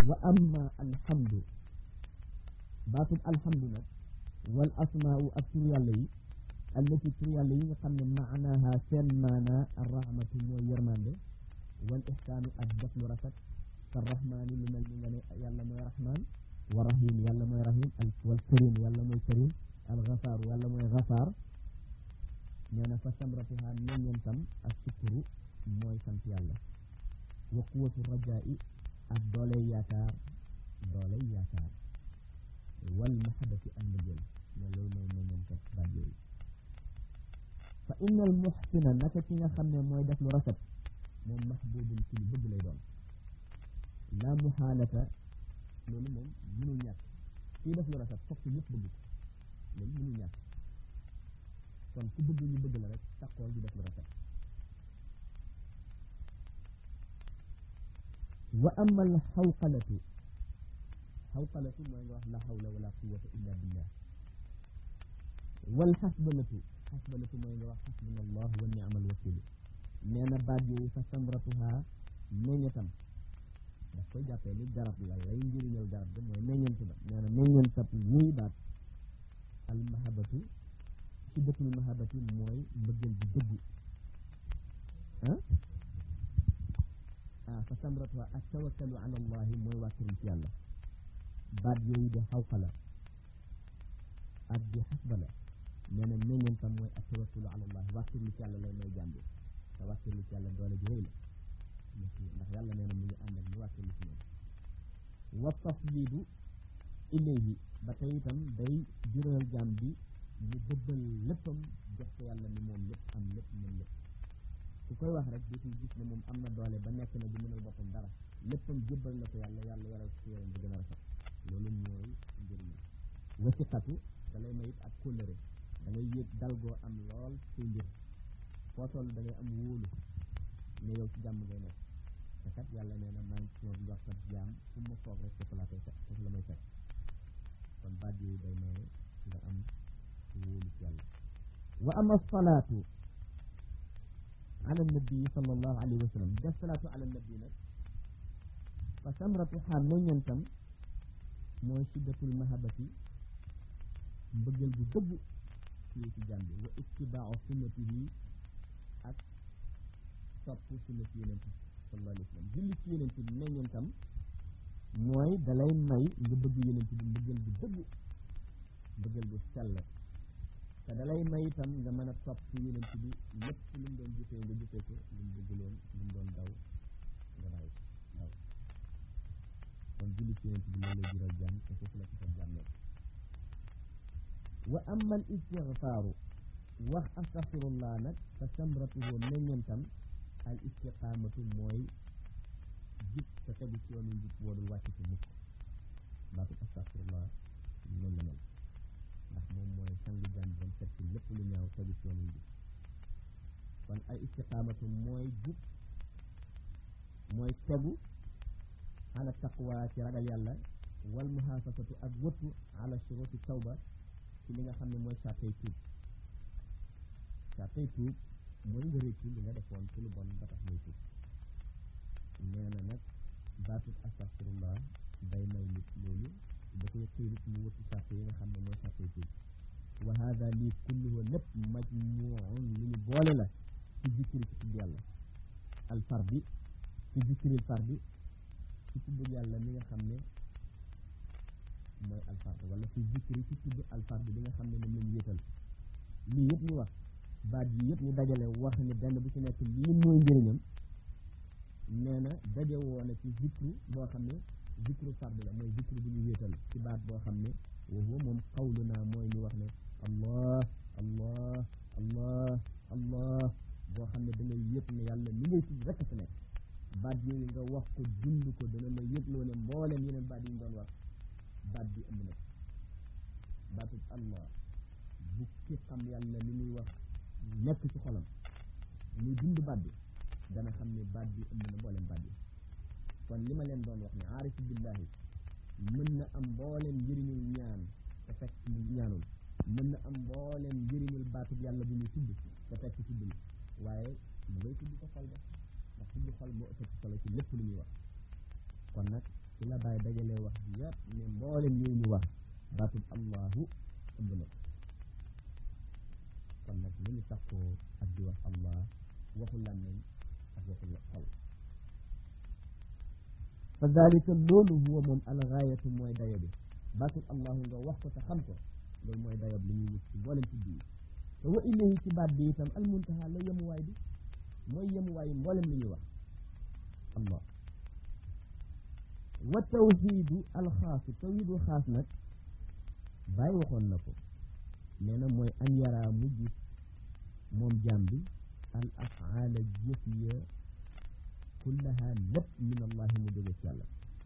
wa amma alhamdu baatub alhamdu nag wal asmaau ak tur yàlla yi allati tur yàlla yi nga xam ne maanaaha seen maanaa arrahmatu mooy yërmande wal ihsaanu ak def lu rafet ka rahmaani lu mel ni nga ne yàlla mooy rahmaan wa rahim yàlla mooy rahim al wal karim yàlla mooy karim al gafaaru yàlla mooy gafaar nee na fa samratuha meññentam ak sukkuru mooy sant yàlla wa quwatu rajaa'i ak dooley yaakaar dooley yaakaar wal mahabati ak mbëggeel ne loolu mooy meññentam baat yooyu fa inna al muhsina naka ki nga xam ne mooy def lu rafet moom mahbubun ci lu bëgg lay doon la muhaalata loolu moom mënul ñàkk kii def lu rafet fokk ñëpp bëgg ko loolu mënul ñàkk kon ku bëgg ñu bëgg la rek taxool di def lu rafet wa ama al xawqalatu xawqalatu mooy nga wax la hawla wala quwata illa billah wal xasbalatu xasbalatu mooy nga wax xasbuna allah wa niamal wakilu nee na baat yooyu fa samratuha meññetam daf koy jàppee ni garab la lay njëriñal garab ga mooy meññent ba nee na meññentab wuy baat al mahabatu siddatul mahabati mooy mbëggeel bi dëggu ah ah fa samratuha ak tawakkalu ala allahi mooy wàkkiru ci yàlla baat yooyu de xawqala ak di xasbala nee na meññentam mooy ak tawakkalu ala allahi wàkkiru ci yàlla lay may jàmbi te wàkkiru ci yàlla doole ji rëy la ndax yàlla nee na mu ngi ànd ak ñu wàkkiru ci moom wa tafwidu ilayhi ba tey itam day jural jaam bi mu bëbbal léppam jox ko yàlla ni moom lépp am lépp mën lépp ku koy wax rek dootul gis ne moom am na doole ba nekk na du mënal boppam dara léppam jébbal na ko yàlla yàlla yaral ko yaram bi gën a rafet loolu mooy njëriñ wasiqatu da lay mayit ak kóllëre da ngay yëg dal goo am lool say mbir foo toll da ngay am wóolu ne yow ci jàmm ngay nekk te kat yàlla nee na maa ngi ci moom wax kat jaam fu ma foog rek foofu laa koy fekk foofu la may fekk kon baat yooyu day maye nga am wóolu ci yàlla wa ama salaatu ala nabi sallallahu alayhi wa sallam def salaatu ala nabi nag fa samratu xaar meññentam mooy siddatul mahabati mbëggeel bu dëgg ci ci jàmbi wa ittibaau sunnatihi ak topp sunna ci yeneen sallallahu alayhi wa sallam julli ci yeneen bi meññentam mooy dalay may nga bëgg yeneen bi mbëggeel bu dëgg mbëggeel bu sell te dalay may itam nga mën a topp yeneen bi lépp lu mu doon jëfee nga jëfee ko lu mu bëgguloon lu mu doon daw nga daw daw kon julli ci yeneen bi loolu lay jural jàmm te foofu la ko sa jàmmee wa amma al istigfaaru wax astaxfirullah nag fa samratuhu meññentam al istiqaamatu mooy jub te tegu ci yoonu njub woodul wàcc ci mukk baatu astaxfirullah noonu la mel ndax moom mooy sangu jaan bon set ci lépp lu ñaaw tegu ci yoonu njub kon ay istiqaamatu mooy jub mooy tegu ala taqwa ci ragal yàlla wal muhaafasatu ak wëttu ala shuruti tawba ci li nga xam ne mooy sàttay tuub sàttay tuub mooy nga réccu li nga defoon ci lu bon ba tax muy tuub nee na nag baatut astaxfirullah day may nit loolu da koy xëy nit mu wëttu sàtte yi nga xam ne mooy sàttay tuub wa hada lii kulluhu lépp majmuun li ñu boole la ci zikri ci tudd yàlla al fardi ci zikril fardi ci tudd yàlla mi nga xam ne mooy alfard wala fi zikri ci tudd alfard bi nga xam ne moom lañu wéetal lii yëpp ñu wax baat yi yëpp ñu dajale wax ne benn bu ci nekk lii mooy njëriñam nee na daje woona ci zikru boo xam ne zikru fard la mooy zikru bu ñu wéetal ci baat boo xam ne woowu moom xawlu naa mooy ñu wax ne allah allah allah allah boo xam ne da ngay yëpp ne yàlla li ngay tudd rekk fi nekk baat yooyu nga wax ko dund ko dana la yëgloo ne mbooleem yeneen baat yi ñu doon wax baat bi ëmb na baatub allah bu ki xam yàlla li muy wax nekk ci xolam muy dund baat bi dana xam ne baat bi ëmb na mboolem baat bi kon li ma leen doon wax ne aarifu billahi mën na am mbooleem njëriñul ñaan te fekk mu ñaanul mën na am mbooleem njëriñul baatub yàlla bu ñu tudd te fekk tuddul waaye mu ngay tudd ko xol ba ndax tudd xol moo ëpp solo ci lépp lu ñuy wax kon nag ci la bàyyi dajalee wax bi yëpp ne mboolem yooyu ñu wax baatub allahu ëmb na ko kon nag li ñu takkoo ak di wax allah waxu làmmeñ ak waxu xol fa dalika loolu huwa moom algaayatu mooy dayo bi baatub allahu nga wax ko te xam ko loolu mooy dayob li ñuy wut ci mboolem ci bii te wa ilayhi ci baat bi itam almuntaha la yemuwaay bi mooy yemuwaay mboolem li ñuy wax allah wa tawxiidu alxaasu tawxiidu xaas nag bàyyi waxoon na ko nee na mooy an yaraa mu gis moom jaam bi al afaala jëf ya kullaha lépp min allahi mu jóge ci yàlla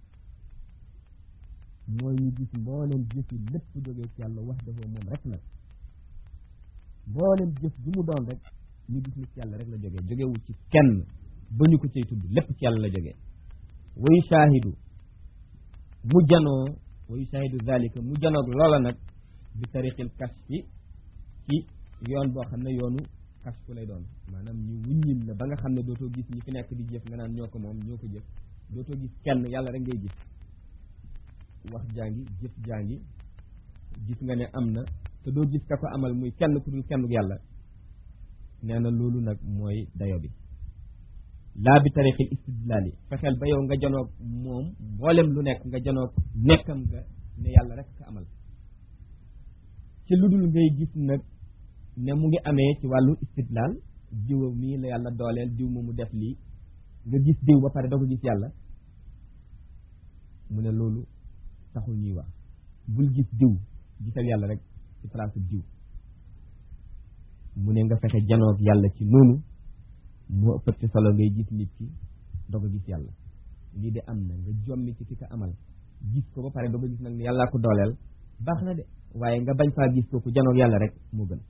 mooy ñu gis mboolem jëf yi lépp jóge ci yàlla wax dafa moom rek nag mboolem jëf ju mu doon rek ñu gis ni ci yàlla rek la jógee jógewu ci kenn ba ñu ko cay tudd lépp ci yàlla la jógee wayu shaahidu mu janoo wayu shaahidu zalika mu janoog loola nag bi tariqil kashfi ci yoon boo xam ne yoonu kashfu lay doon maanaam ñu wuññil la ba nga xam ne dootoo gis ñi fi nekk di jëf nga naan ñoo ko moom ñoo ko jëf dootoo gis kenn yàlla rek ngay gis wax jàngi jëf jàngi gis nga ne am na te doo gis ka ko amal muy kenn ku dul kenn yàlla nee na loolu nag mooy dayo bi laa bi tariqil istidlaali fexeel ba yow nga janoog moom mboolem lu nekk nga janoog nekkam nga ne yàlla rek ka amal ci lu dul ngay gis nag ne mu ngi amee ci wàllu istidlaal diw mii la yàlla dooleel diw moomu def lii nga gis diw ba pare doo ko gis yàlla mu ne loolu taxul ñuy wax bul gis diw gisal yàlla rek ci place diw mu ne nga fexe janoog yàlla ci noonu moo ëppat ci solo ngay gis nit ki doo ko gis yàlla lii de am na nga jommi ci ki ko amal gis ko ba pare doo ko gis nag ne yàllaa ko dooleel baax na de waaye nga bañ faa gis kooku janoog yàlla rek moo gën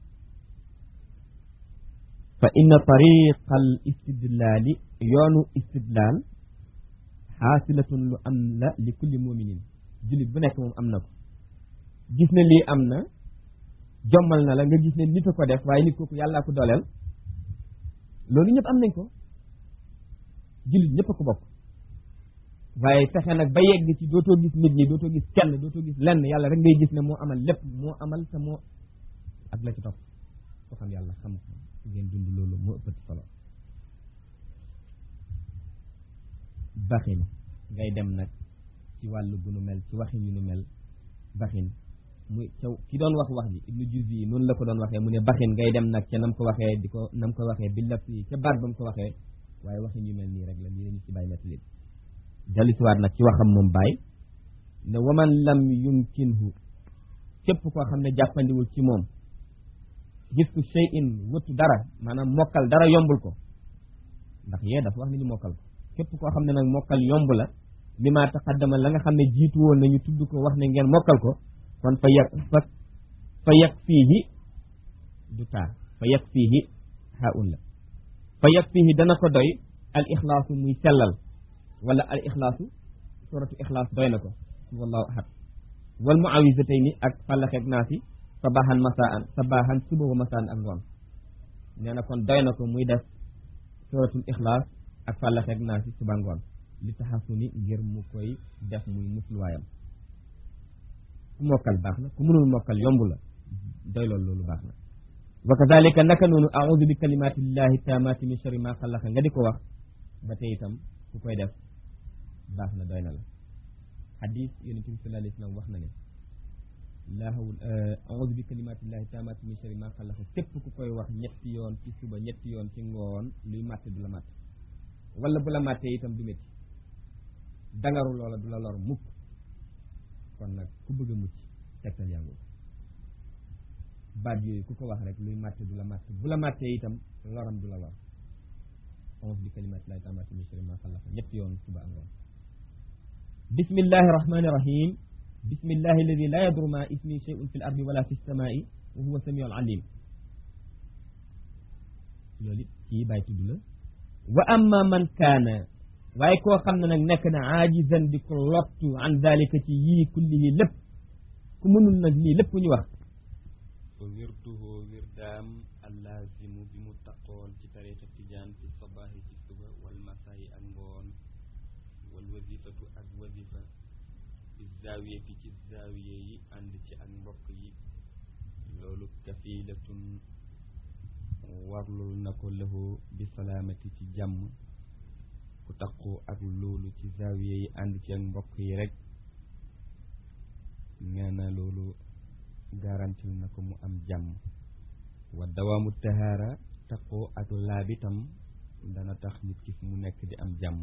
fa inna tariqa al istidlaali yoonu istidlaal xaasilatun lu am la li kulli muminin jullit bu nekk moom am na ko gis ne lii am na jommal na la nga gis ne nit a ko def waaye nit kooku yàllaa ko dooleel loolu ñëpp am nañ ko jullit ñëpp a ko bokk waaye fexe nag ba yegg ci dootoo gis nit ñi dootoo gis kenn dootoo gis lenn yàlla rek ngay gis ne moo amal lépp moo amal te moo ak la ci topp ko xam yàlla xam ko ngeen dund loolu moo ëppati solo baxin ngay dem nag ci wàllu bu nu mel ci waxin yu nu mel baxin muy caw ki doon wax wax ji ibnu juzi yi noonu la ko doon waxee mu ne baxin ngay dem nag ca nam ko waxee di ko nam ko waxee bi laf yi ca baat ba mu ko waxee waaye waxin yu mel nii rek la lii lañu ci bàyyi nettali dellusiwaat nag ci waxam moom bàyyi ne waman lam yumkinhu képp koo xam ne jàppandiwul ci moom giftu shay'in wëttu dara maanaam mokkal dara yombul ko ndax yee dafa wax ni ñu mokkal ko képp koo xam ne nag mokkal yomb la li ma taqaddama la nga xam ne jiitu woon nañu tudd ko wax ne ngeen mokkal ko kon fa yag fa fa yag fiihi du taa fa yag fiihi haun la fa yag fiihi dana ko doy al ixlaasu muy sellal wala al ixlaasu suratu ixlaas doy na ko wallahu ahad wal muawisatayni ak fallaxeeg naasi sabahan masaan sabahan suba wa masaan ak ngoon nee na kon doy na ko muy def suratul ixlaas ak fallaxeeg naasi suba ngoon li taxasuni ngir mu koy def muy musluwaayam ku mokkal baax na ku mënul mokkal yomb la doy loolu loolu baax na wa kadalika naka noonu audu bi kalimatillahi taamaati min sharri ma xalaqa nga di ko wax ba tey itam ku koy def baax na doy na la xadis yonent bi sallallahu alayhi wa sallam wax na ne laahawul audu bi kalimatillahi taamaati min sharri ma xalaqa képp ku koy wax ñetti yoon ci suba ñetti yoon ci ngoon luy màtte du la màtt wala bu la màttee itam du métti dangaru loola du la lor mukk kon nag ku bëgg a mucc tegtal yaa ngi baat yooyu ku ko wax rek luy màtte du la màtt bu la màttee itam loram du la lor auzu bi kalimatillahi taammaati min sharri ma xalaqa ñetti yoon suba ngoon bismillahi rahmani rahim bismillahi alladi la yadru ma ismi shay'un fi l ardi wala fi samaai wa huwa samiu al alim loolu it kii bàyyi tudd la wa amma man kaana waaye koo xam ne nag nekk na aajizan di ko lottu an dalika ci yii kullihi lépp ku mënul nag lii lépp ñu wax fa wirduhu wirdaam allaazimu bi mu taqool ci tariqa tijaan fi sabaahi ci suba wal masaayi ak ngoon wal wazifatu ak wazifa zaawiyati ci zaawiye yi ànd ci ak mbokk yi loolu kafilatun warlul na ko lahu bi salaamati ci jàmm ku taqoo ak loolu ci zaawiye yi ànd ci ak mbokk yi rek nee na loolu garantil na ko mu am jàmm wa dawaamu tahaara taqoo ak laabitam dana tax nit ki fu mu nekk di am jàmm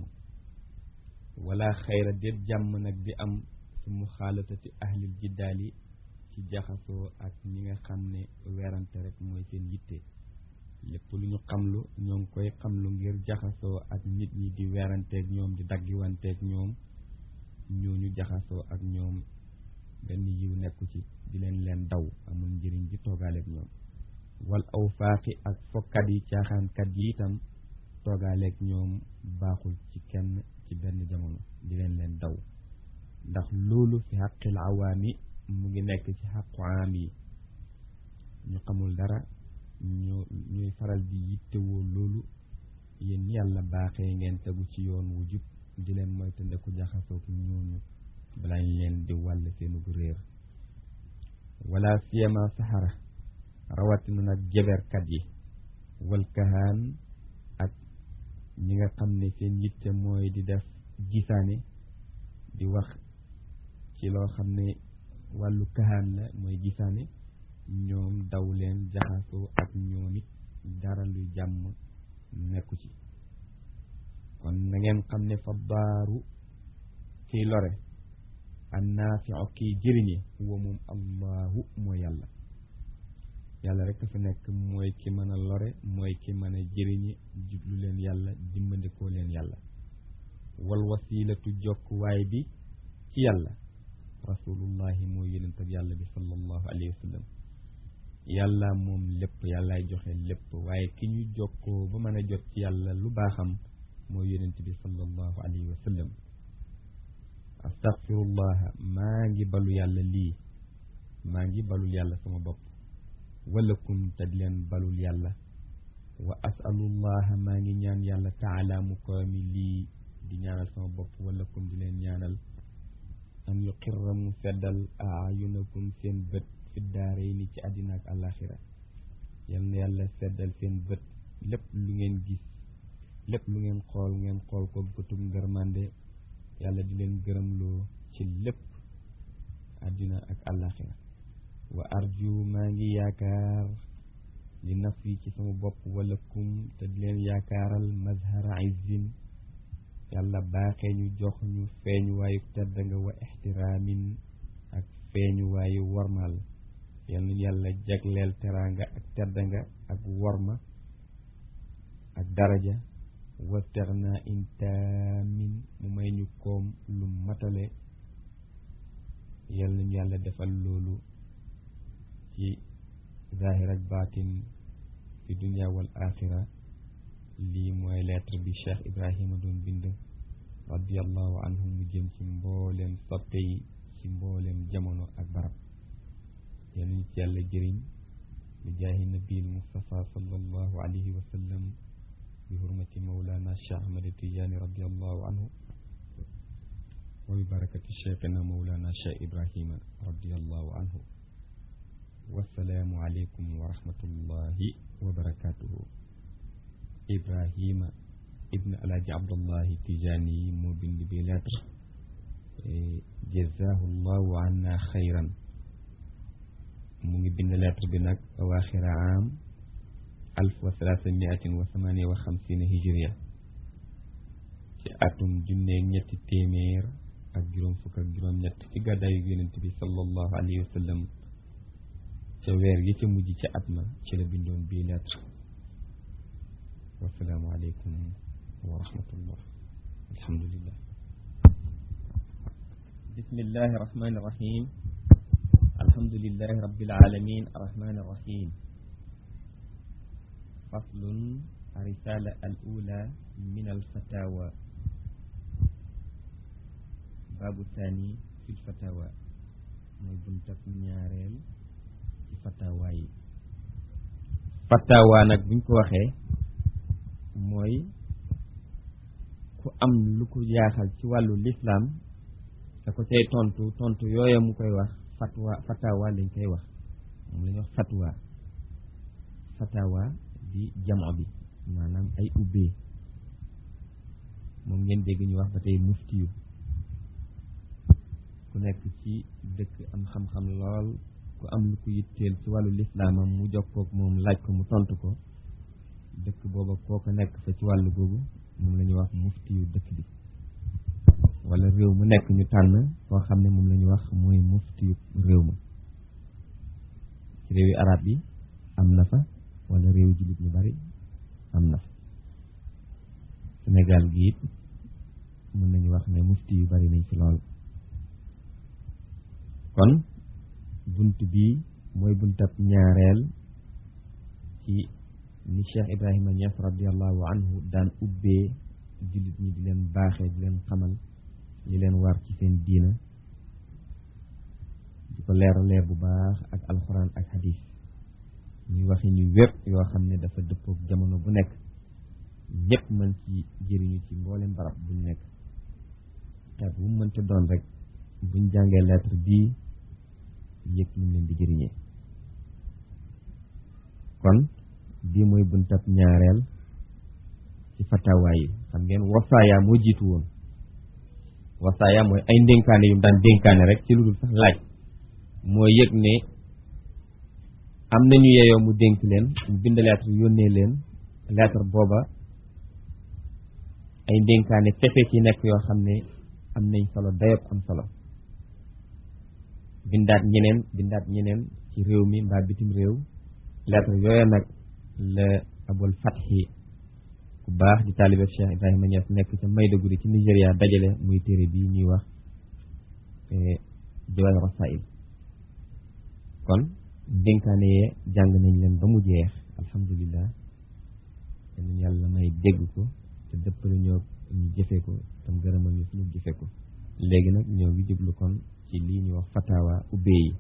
wala xayra déet jàmm nag di am fi mu xaalatati ahlil jiddaali ci jaxasoo ak ñi nga xam ne werante rek mooy seen yitte lépp lu ñu xamlu ñoo ngi koy xamlu ngir jaxasoo ak nit ñi di weranteeg ñoom di daggiwanteeg ñoom ñooñu jaxasoo ak ñoom benn yiw nekku ci di leen leen daw amul njëriñ di toogaaleeg ñoom wal aw faaqi ak fokkat yi caaxaankat yi itam toogaaleeg ñoom baaxul ci kenn ci benn jamono di leen leen daw ndax loolu fi xaqil awaami mu ngi nekk ci xaqu aam yi ñu xamul dara ñu ñuy faral di yittewoo loolu yéen yàlla baaxee ngeen tegu ci yoon wu jub di leen moytandiku jaxasoo ki ñooñu balaa ñu leen di wàll seenu réer wala siyama saxara rawatina nag jeberkat yi wal kahaan ak ñi nga xam ne seen yitte mooy di def gisaane di wax ci loo xam ne wàllu kahaan la mooy gisaane ñoom daw leen jaxasoo ak ñoom it dara luy jàmm nekku ci kon na ngeen xam ne fa baaru kiy lore annaafiu kiy jëriñe wa moom allahu mooy yàlla yàlla rek fi nekk mooy ki mën a lore mooy ki mën a jëriñe jublu leen yàlla dimbandikoo leen yàlla wal wasilatu jokkuwaay bi ci yàlla rasulullahi mooy yonent ak yàlla bi sallallahu alayhi wa sallam yàlla moom lépp yàllaay joxe lépp waaye ki ñu jokkoo ba mën a jot ci yàlla lu baaxam mooy yonent bi sallallahu alayhi wa sallam astaghfirullah maa ngi balu yàlla lii maa ngi balul yàlla sama bopp walakum te di leen balul yàlla wa asalullaha maa ngi ñaan yàlla taala mu ko mi lii di ñaanal sama bopp walakum di leen ñaanal an yuqirra mu seddal ayunakum seen bët fi daaray ni ci àddina ak àllaaxira yal na yàlla seddal seen bët lépp lu ngeen gis lépp lu ngeen xool ngeen xool ko bëtum ngërmande yàlla di leen gërëmloo ci lépp àddina ak àllaaxira wa arju maa ngi yaakaar li naf yi ci sama bopp walakum te di leen yaakaaral mazhara izzin yàlla baaxee ñu jox ñu feeñu waayu tedd nga wa ixtiraamin ak feeñu waayu wormal yal na yàlla jagleel teraanga ak tedd nga ak worma ak daraja wa terna intaamin mu may ñu koom lu matale yal nañu yàlla defal loolu ci zahir ak baatin fi dunia wal axira lii mooy lettre bi Cheikh Ibrahima doon bind radiallahu anhu mu jëm ci mbooleem soppe yi ci mbooleem jamono ak barab yal nañu ci yàlla jëriñ bi jaahi nabil Mustafa sallallahu alayhi wa sallam bi hurmati mawlana Cheikh Ahmad Tijaani radiallahu anhu wa bi barakati cheikhina mawlana Cheikh Ibrahima radiallahu anhu wassalaamu aleykum wa rahmatullahi wa barakatuhu Ibrahima ibn alaaji Abdullahi Tijaani yi moo bind bi lettre jazahu llahu anna xayran mu ngi bind lettre bi nag awaaxira am alf wa salaasa miatin wa samania wa xamsina hijriya ci atum junneeg ñetti téeméer ak juróom fukk ak juróom ñett ci gàddaayu yonent bi sallallahu alayhi wa sallam ca weer gi ca mujj ca at ma ci la bindoon bii lettre wasalaamu aleykum wa rahmatullah alhamdulillah bismillahi rahmani rahim alhamdulillahi rabbil alamin arrahmani arrahim faslun الرسالة الأولى من الفتاوى باب الثاني في الفتاوى mooy buntab ñaareel ci fatawa yi fatawa nag buñ ko waxee mooy ku am lu ko jaaxal ci wàllu lislaam te ko cay tontu tontu yooya mu koy wax fatwa fatawa lañ koy wax moom la ñuy wax fatwa fatawa di jamo bi maanaam ay ubbee moom ngeen dégg ñu wax ba tey muftiyu ku nekk ci dëkk am xam-xam lool ku am lu ko yitteel ci wàllu lislaamam mu jokkoog moom laaj ko mu tontu ko dëkk booba kooko nekk fa ci wàllu googu moom la ñuy wax muftiyu dëkk bi wala réew mu nekk ñu tànn koo xam ne moom la ñu wax mooy muftiyu réew ma ci réewi arab yi am na fa wala réew jullit ñu bari am na fa Sénégal gi it mën nañu wax ne mufti yu bari nañ fi lool kon bunt bii mooy buntab ñaareel ci ni Cheikh Ibrahima Niass radiallahu anhu daan ubbee jullit ñi di leen baaxee di leen xamal li leen war ci seen diina di ko leer leer bu baax ak alxuraan ak hadis ñuy waxi ñu wépp yoo xam ne dafa dëppook jamono bu nekk ñëpp mën ci jëriñu ci mboolem barab buñ nekk xeet bu mu mënta doon rek buñ jàngee lettre bii yëg ñu leen di jëriñee kon bii mooy buntab ñaareel ci fatawa yi xam ngeen wasaaya moo jiitu woon wasaaya mooy ay ndénkaane yu mu daan dénkaane rek ci lu dul sax laaj moo yëg ne am nañu yeyoo mu dénk leen mu bind lettre yónnee leen lettre booba ay ndénkaane kese ci nekk yoo xam ne am nañ solo dayob am solo bindaat ñeneen bindaat ñeneen ci réew mi mbaa bitim réew lettre yooya nag la abul fatxi ku baax di taalibe Cheikh Ibrahima Niass nekk ca Maiduguri ci Nigéria dajale muy téere bii ñuy wax Jawaahir Rasaa'il kon dénkaane yee jàng nañ leen ba mu jeex alhamdulilah te ñu yàlla may dégg ko te dëppale ñoo ñu jëfee ko tam gërëmal ñu suñu jëfee ko léegi nag ñoo ngi jublu kon ci lii ñuy wax fatawa ubbee yi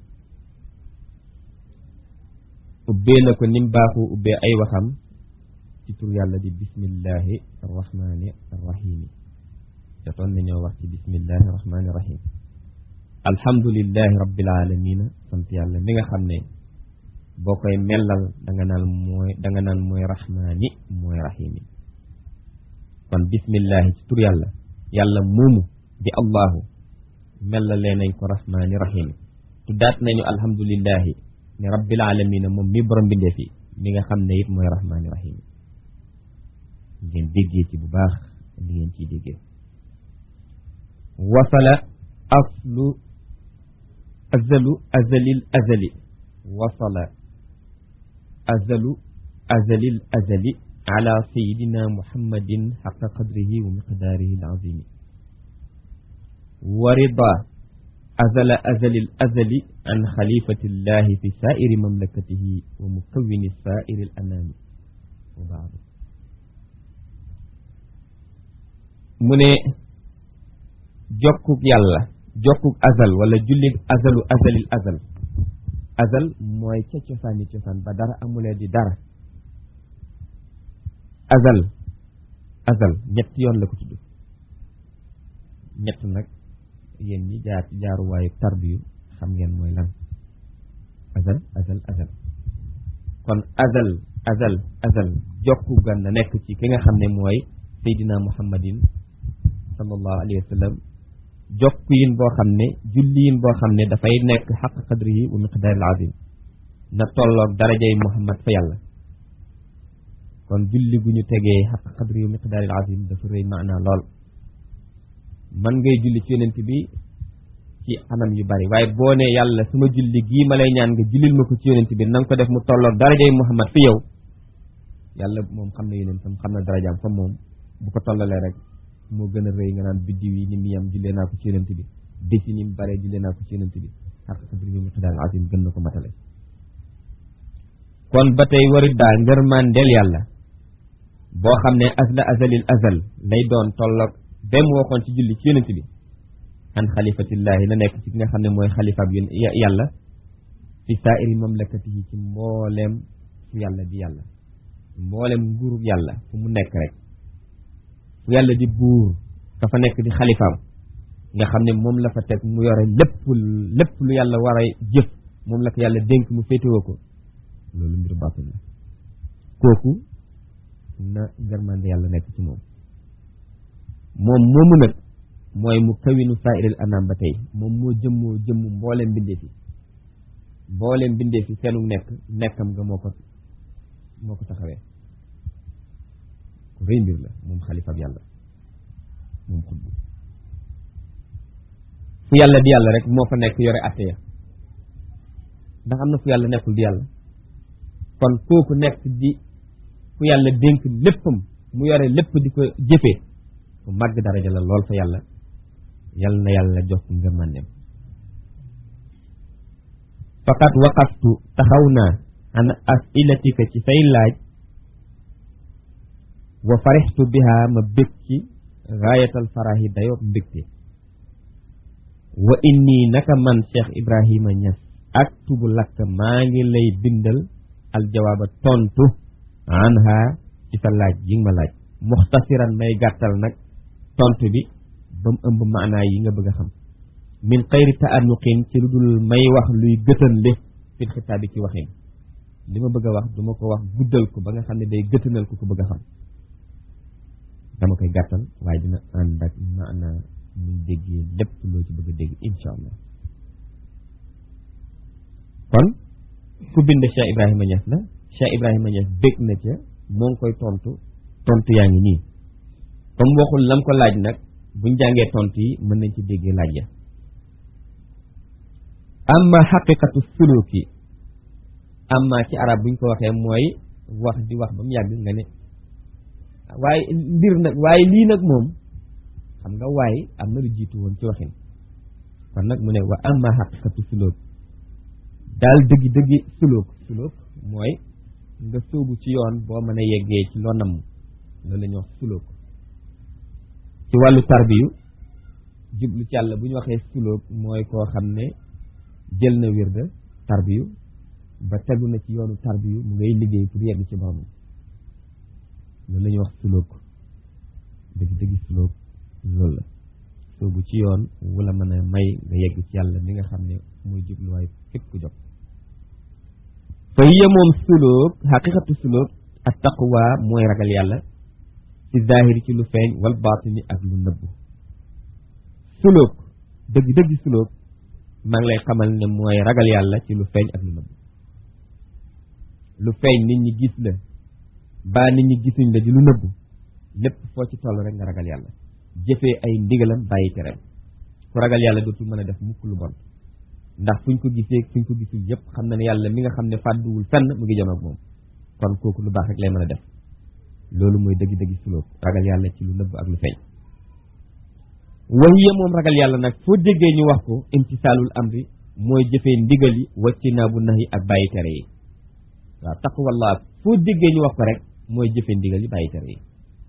ubbee na ko nim baaxu ubbee ay waxam ci tur yàlla di bismillahi arrahmani arrahimi jotoon nañoo wax ci bismillahi arrahmani arrahim alhamdulillahi rabbil alamina sant yàlla mi nga xam ne boo koy mellal da nga naan mooy da nga naan mooy rahmaani mooy rahimi kon bismillahi ci tur yàlla yàlla moomu di allahu mellalee nañ ko rahmaani rahimi tuddaat nañu alhamdulillahi ne rabbil alamina moom mi borom bindee fi mi nga xam ne it mooy rahmaani rahimi ngeen déggee ci bu baax li ngeen ciy déggee wasala aslu azalu azalil azali wasala azalu azalil azali ala sayidina muhammadin xaqa qadrihi wa miqdaarihi alazimi wa rida azala azalil azali an xalifati llahi fi saairi mamlakatihi wa mukawini saairi alanami wa baadu mu ne jokkuk yàlla jokkuk azal wala julli azalu azalil azal azal mooy ca cosaani cosaan ba dara amulee di dara azal azal ñett yoon la ko tudd ñett nag yéen ñi jaar ci jaaruwaayu tarbiyu xam ngeen mooy lan azal azal azal kon azal azal azal jokku gan na nekk ci ki nga xam ne mooy seydina muhammadin sallallahu alayhi wa sallam jokk yin boo xam ne julli yin boo xam ne dafay nekk xaq qadrihi wa miqdaaril azim na tolloog darajay muhammad fa yàlla kon julli gu ñu tegee xaq qadrihi wa miqdaaril azim dafa rëy maanaa lool man ngay julli ci yonent bi ci anam yu bari waaye boo ne yàlla suma julli gii ma lay ñaan nga jullil ma ko ci yonent bi na nga ko def mu tolloog darajay muhammad fi yow yàlla moom xam na yonentam xam na darajaam fa moom bu ko tollalee rek moo gën a rëy nga naan biddiw yi ni mu yam jullee naa ko ci yonent bi bés yi ni mu bare jullee naa ko ci yonent bi xaq qadrihi miqdaaril azim gën na ko matale kon ba tey warit daa ngërmandeel yàlla boo xam ne azla azalil azal lay doon tolloog ba mu waxoon ci julli ci yonent bi an xalifatillahi na nekk ci ki nga xam ne mooy xalifaab yàlla fi saairi mamlakatihi ci mbooleem fu yàlla di yàlla mbooleem nguurub yàlla fu mu nekk rek fu yàlla di buur dafa nekk di xalifaam nga xam ne moom la fa teg mu yore lépp lépp lu yàlla war a jëf moom la ko yàlla dénk mu féetewoo ko loolu mbiru baatin la kooku na ngërmande yàlla nekk ci moom moom moomu nag mooy mu kawinu saa'iril anam ba tey moom moo jëmmoo jëmm mbooleem mbindee fi mbooleem mbindee fi seenu nekk nekkam nga moo ko moo ko taxawee ku rëy mbir la moom xalifab yàlla moom xutbu fu yàlla di yàlla rek moo fa nekk yore atte ya ndax am na fu yàlla nekkul di yàlla kon kooku nekk di fu yàlla dénk léppam mu yore lépp di ko jëfee bu màgg daraja la lool fa yàlla yal na yàlla jox ko ngërmandem faqat waqaftu taxaw naa an asilatika ci say laaj wa farixtu biha ma bég ci gaayatal farahi dayoob mbégte wa inni naka man Cheikh Ibrahima Niass ak tubu lakk maa ngi lay bindal aljawaaba tontu anha ci sa laaj yi nga ma laaj muxtasiran may gàttal nag tontu bi ba mu ëmb maanaa yi nga bëgg a xam min xayri taanuqin ci lu dul may wax luy gëtën le fil xitaab bi ci waxin li ma bëgg a wax duma ko wax guddal ko ba nga xam ne day gëtënal ko ko bëgg a xam dama koy gàttal waaye dina ànd ak maanaa muy déggee lépp loo ci bëgg a dégg insha allah kon ku bind Cheikh Ibrahima Niass la Cheikh Ibrahima Niass bég na ca moo ngi koy tontu tontu yaa ngi nii comme waxul lam ko laaj nag buñ jàngee tontu yi mën nañ ci déggee laaj ya amma xaqiqatu suluki amma ci arab buñ ko waxee mooy wax di wax ba mu yàgg nga ne waaye mbir nag waaye lii nag moom xam nga waaye am na lu jiitu woon ci waxin kon nag mu ne wa amma xaqiqatu suluk daal dëggi dëggi suluk suluk mooy nga sóobu ci yoon boo mën a yeggee ci loo namm loolu la ñuy wax suluk ci wàllu tarbiyu jublu ci yàlla bu ñu waxee suluk mooy koo xam ne jël na wirda tarbiyu ba tegu na ci yoonu tarbiyu mu ngay liggéey pour yegg ci borom loolu la ñuy wax suluk dëgg dëgg suluk loolu la soobu ci yoon wala mën a may nga yegg ci yàlla mi nga xam ne muy jubluwaay képp ku jóg fa hiya moom suluk xaqiqatu suluk ak taqwa mooy ragal yàlla ci zahiri ci lu feeñ wal baatini ak lu nëbbu suluk dëgg dëgg suluk maa ngi lay xamal ne mooy ragal yàlla ci lu feeñ ak lu nëbbu lu feeñ nit ñi gis la baa nit ñi gisuñ la di lu nëbbu lépp foo ci toll rek nga ragal yàlla jëfee ay ndigalam bàyyi tereem ku ragal yàlla dootul mën a def mukk lu bon ndax fuñ ko gisee fuñ ko gisul yëpp xam na ne yàlla mi nga xam ne fàdduwul fenn mu ngi jëm ak moom kon kooku lu baax rek lay mën a def loolu mooy dëgg-dëgg sulóog ragal yàlla ci lu nëbb ak lu feeñ wahiya moom ragal yàlla nag foo déggee ñu wax ko imtisaalul amri mooy jëfee ndigal yi wacci naa bu nax yi ak bàyyi tere yi waaw taqwallah foo déggee ñu wax ko rek mooy jëfee ndigal yi bàyyi tere yi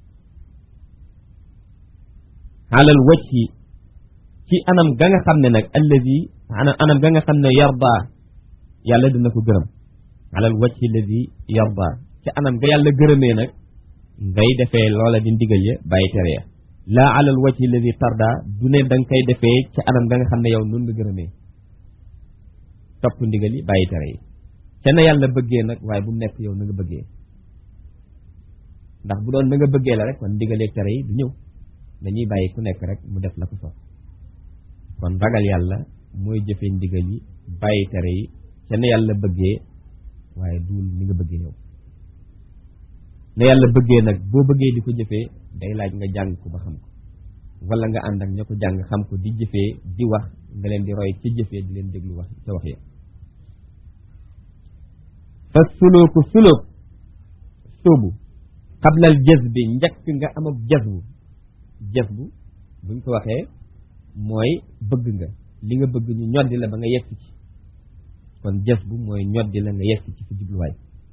alal wajhi ci anam ga nga xam ne nag alladi anam ga nga xam ne yarda yàlla dina ko gërëm alal wajhi alladi yarda ci anam ga yàlla gërëmee nag ngay defee loola di ndigal ya bàyyi tere ya laa alal wajhi alladi tarda du ne da nga koy defee ci anam ga nga xam ne yow noonu la gërëmee topp ndigal yi bàyyi tere yi ca na yàlla bëggee nag waaye bu mu nekk yow na nga bëggee ndax bu doon na nga bëggee la rek kon ndigalee tere yi du ñëw dañuy bàyyi ku nekk rek mu def la ko sox kon ragal yàlla mooy jëfee ndigal yi bàyyi tere yi ca na yàlla bëggee waaye duul ni nga bëggee yow na yàlla bëggee nag boo bëggee di ko jëfee day laaj nga jàng ko ba xam ko wala nga ànd ak ña ko jàng xam ko di jëfee di wax nga leen di roy ca jëfee di leen déglu wax ca wax ya fa sulooku sulook sóobu xablal jës bi njëkk nga am ak jazbu jazbu buñ ko waxee mooy bëgg nga li nga bëgg ñu ñoddi la ba nga yegg ci kon jazbu mooy ñoddi la nga yegg ci sa jubluwaay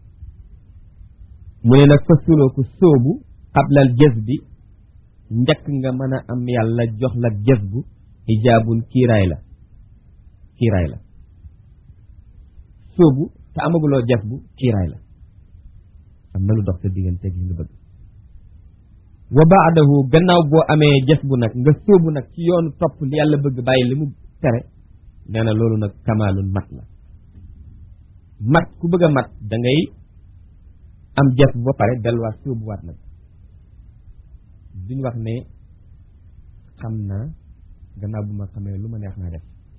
mu ne nag fa sulooku sóobu xablal jës bi njëkk nga mën a am yàlla jox la jazbu hijaabun kiiraay la kiiraay la sóobu te amaguloo jazbu kiiraay la am na lu dox sa digganteeg li nga bëgg wa baadahu gannaaw boo amee jës bu nag nga sóobu nag ci yoonu topp li yàlla bëgg bàyyi li mu tere nee na loolu nag kamaalun mat la mat ku bëgg a mat da ngay am jës bu ba pare delluwaat sóobuwaat nag duñ wax ne xam naa gannaaw bu ma xamee lu ma neex naa def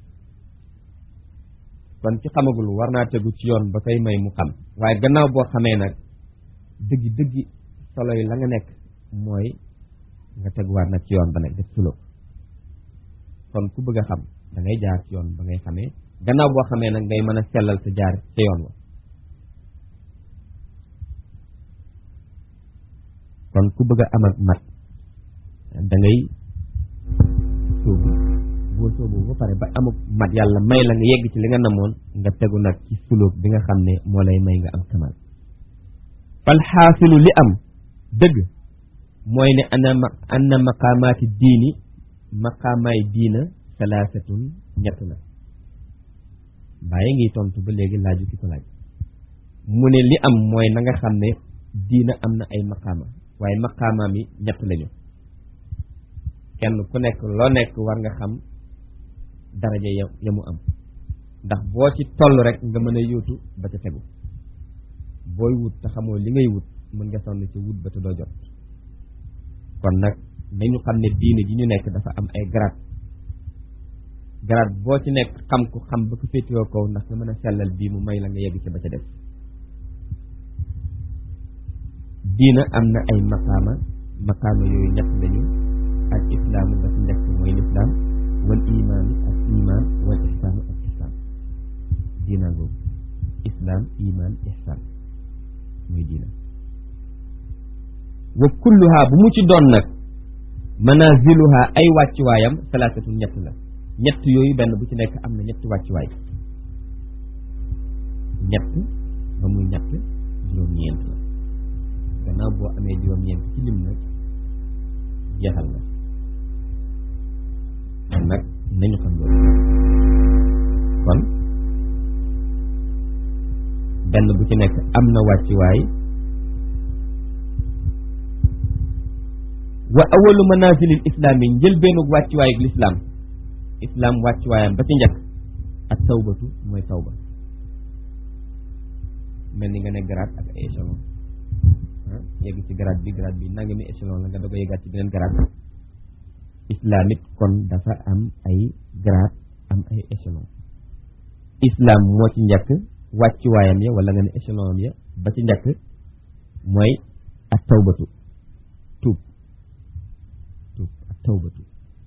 kon ci xamagul war naa tegu ci yoon ba koy may mu xam waaye gannaaw boo xamee nag dëggi dëggi solo yi la nga nekk mooy nga teguwaat nag ci yoon ba nag def sulóog kon ku bëgg a xam da ngay jaar ci yoon ba ngay xamee gannaaw boo xamee nag ngay mën a sellal sa jaar ca yoon wa kon ku bëgg a am ak mat da ngay sóobu boo sóobu ba pare ba amuk mat yàlla may la nga yegg ci li nga namoon nga tegu nag ci sulóog bi nga xam ne moo lay may nga am kamal fal xaasilu li am dëgg mooy ne ana ma anna maqaamaati diini maqaamaay diina salaasatun ñett la bàyyi ngi tontu ba léegi laaju ki ko laaj mu ne li am mooy na nga xam ne diina am na ay maqaama waaye maqaamaam yi ñett lañu kenn ku nekk loo nekk war nga xam daraja ya ya mu am ndax boo ci toll rek nga mën a yóotu ba ca tegu booy wut te xamoo li ngay wut mën nga sonn ci wut ba te doo jot kon nag nañu xam ne diine ji ñu nekk dafa am ay grade grade boo ci nekk xam ku xam ba ko féetewoo kaw ndax nga mën a sellal bii mu may la nga yegg ci ba ca def diina am na ay maqaama maqaama yooyu ñett lañu al islaamu ba ci njëkk mooy lislaam wal imaanu ak imaan wal ihsaanu ak ihsaan diina googu islaam imaan ihsaan mooy diina wa kulluha bu mu ci doon nag manaziluha ay wàccuwaayam salaasatu ñett la ñett yooyu benn bu ci nekk am na ñetti wàccuwaay ñett ba muy ñett juróom-ñeent la gannaaw boo amee juróom-ñeent ci lim nag jeexal na kon nag nañu xam loolu kon benn bu ci nekk am na wàccuwaay wa awalu manazilil islaam yi njëlbeenu wàccuwaayu lislaam islaam wàccuwaayam ba ci njëkk ak tawbatu mooy tawba mel ni nga ne grade ak ay échelon yegg ci grade bi grade bi nangami échelon la nga doog a yeggaat ci beneen grade islaam it kon dafa am ay grade am ay échelon islaam moo ci njëkk wàccuwaayam ya wala nga ne échelon am ya ba ci njëkk mooy ak tawbatu tuub tuub ak tawbatu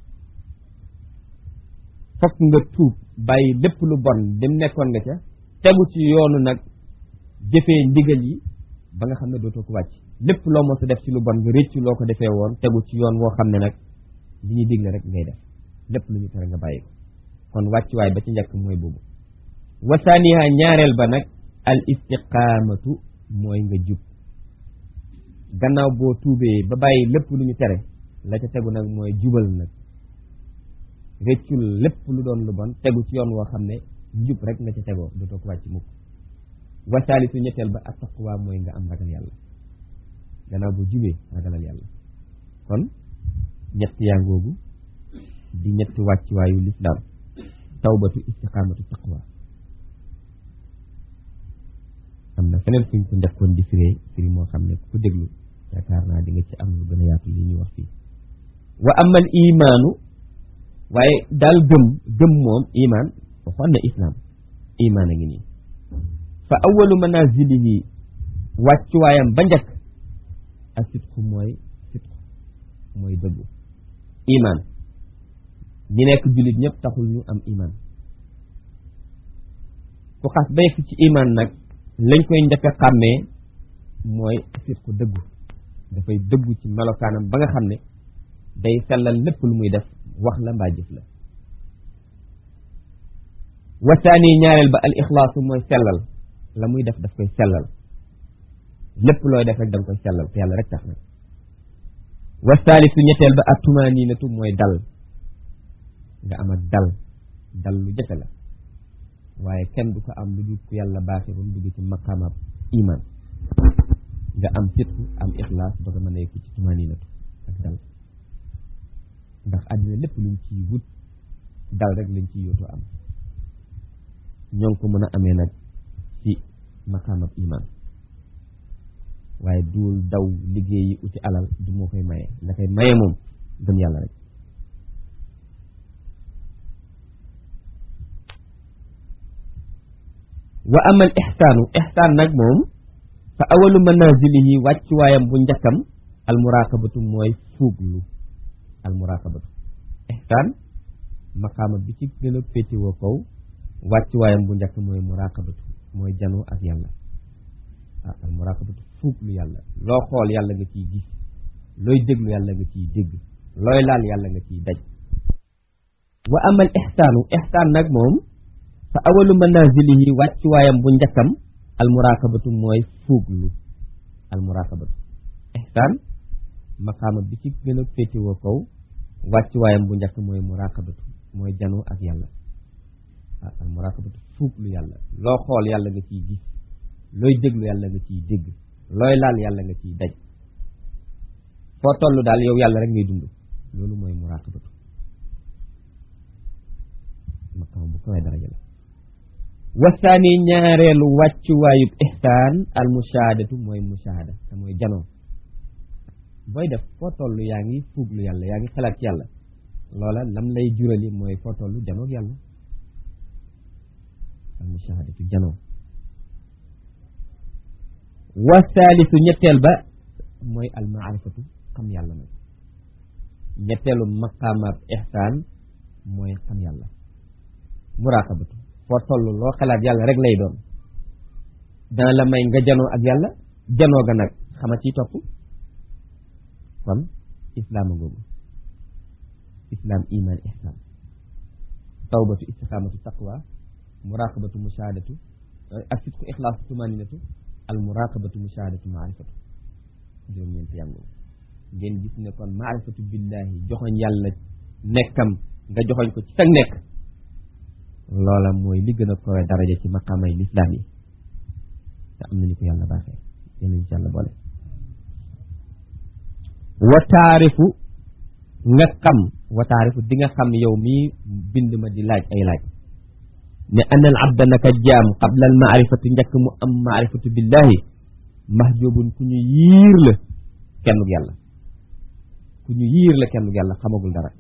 fokk nga tuub bàyyi lépp lu bon dem nekkoon nga ca tegu ci yoonu nag jëfee ndigal yi ba nga xam ne dootoo ko wàcc lépp loo mos a def ci lu bon nga réccu loo ko defee woon tegu ci yoon woo xam ne nag li ñuy digle rek ngay def lépp lu ñu tere nga bàyyi ko kon wàccuwaay ba ci njëkk mooy boobu wasaaniha ñaareel ba nag al istiqaamatu mooy nga jub gannaaw boo tuubee ba bàyyi lépp lu ñu tere la ca tegu nag mooy jubal nag réccul lépp lu doon lu bon tegu ci yoon woo xam ne njub rek nga ca tegoo dootoo ko wàcc mukk wasaalisu ñetteel ba ak taqwa mooy nga am ragal yàlla gannaaw boo jubee ragalal yàlla kon ñett yaa ngoogu di ñetti wàccuwaayu lislaam tawbatu istiqaamatu taqwa am na feneen fuñ ko njëkkoon di firee firi moo xam ne ku déglu yaakaar naa di nga ci am lu gën a yaatu li ñuy wax fii wa amal imaanu waaye daal gëm gëm moom imaan waxoon na islaam imaan a ngi nii fa awalu manazilihi wàccuwaayam ba njëkk ak sitku mooy sitku mooy dëggu imaan ñi nekk jullit ñëpp taxul ñu am imaan ku xas ba yegg ci imaan nag lañ koy njëkk a xàmmee mooy sitku dëggu dafay dëggu ci melokaanam ba nga xam ne day sellal lépp lu muy def wax la mbaa jëf la wasaani ñaareel ba al ixlaasu mooy sellal la muy def daf koy sellal lépp looy def rek da nga koy sellal te yàlla rek tax na wasaalisu ñetteel ba ak tumaaniinatu mooy dal nga am ak dal dal lu jafe la waaye kenn du ko am lu dul ku yàlla baaxee ba mu dugg ci maqaamaab iman nga am sitku am ixlaas ba nga mën a yëg ci tumaaniinatu ak dal ndax àddina lépp luñ ciy wut dal rek lañ ciy yóotu am ñoo ngi ko mën a amee nag ci maqaamab iman waaye duul daw liggéeyi uti alal du moo koy maye la koy maye moom gëm yàlla rek wa amal ixsaanu ixsaan nag moom fa awalu manazilihi wàccuwaayam bu njëkkam almuraqabatu mooy fuuglu almuraqabatu ixsaan maqaama bi ci gën a féetiwoo kaw wàccuwaayam bu njëkk mooy muraqabatu mooy janoo ak yàlla ah almuraqabatu fuuglu yàlla loo xool yàlla nga ciy gis looy déglu yàlla nga ciy dégg looy laal yàlla nga ciy daj wa amal ixsaanu ixsaan nag moom fa awalu manazilihi wàccuwaayam bu njëkkam almuraqabatu mooy fuuglu almuraqabatu ihsaan maqaama bi ci gën a féetewoo kaw wàccuwaayam bu njëkk mooy muraqabatu mooy janoo ak yàlla ah almuraqabatu fuuglu yàlla loo xool yàlla nga ciy gis looy déglu yàlla nga ciy dégg looy laal yàlla nga ciy daj foo toll daal yow yàlla rek ngay dund loolu mooy muraqabatu maqaama bu kawee daraja la wasaani ñaareelu wàccuwaayub ihsaan al mushahadatu mooy mushahada te mooy janoo booy def foo toll yaa ngi fuuglu yàlla yaa ngi xalaat ci yàlla loola lam lay jurali mooy foo toll janoog yàlla al mushahadatu janoo wasaalisu ñetteel ba mooy al maarifatu xam yàlla nag ñetteelu maqaamaab ihsaan mooy xam yàlla muraqabatu foo toll loo xalaat yàlla rek lay doon dana la may nga janoo ak yàlla janoo ga nag xama ciy topp kon islaama googu islaam iman ihsan tawbatu istiqamatu taqwa muraqabatu mushahadatu ak sitku ixlaasu tumaninatu al muraqabatu mushahadatu maarifatu juróom-ñeent yàngoo ngeen gis ne kon maarifatu billahi joxoñ yàlla nekkam nga joxoñ ko ci sag nekk loola mooy li gën a kowe daraja ci maqaamay lislaam yi te am nañu ko yàlla baaxee yal nañu ci yàlla boole wa taarifu nga xam wa taarifu di nga xam yow mii bind ma di laaj ay laaj ne anal abda naka jaam qabla al maarifatu njëkk mu am maarifatu billahi mahjubun ku ñu yiir la kennug yàlla ku ñu yiir la kennug yàlla xamagul dara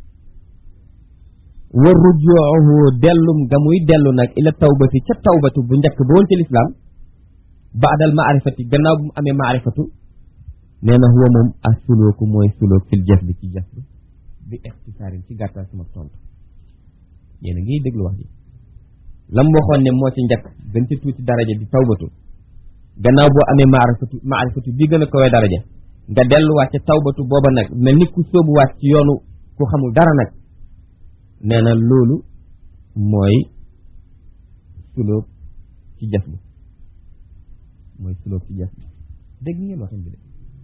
wa rujuuhu dellum ga muy dellu nag ila tawbati ca tawbatu bu njëkk ba woon ci lislaam baadal maarifati gannaaw bu mu amee maarifatu nee na huwa moom as sulooku mooy sulook fil jëf bi ci jëf bi bi ixtisaarin ci gàttal sama tontu yéen a ngi déglu wax ji lam waxoon ne moo ci njëkk gën ci tuuti daraja di tawbatu gannaaw boo amee maarifatu maarifatu bi gën a kawee daraja nga delluwaat ca tawbatu booba nag mel ni ku sóobuwaat ci yoonu ku xamul dara nag nee na loolu mooy sulóob ci jëf bi mooy sulóob ci jëf bi dégg ngeen waxin bi de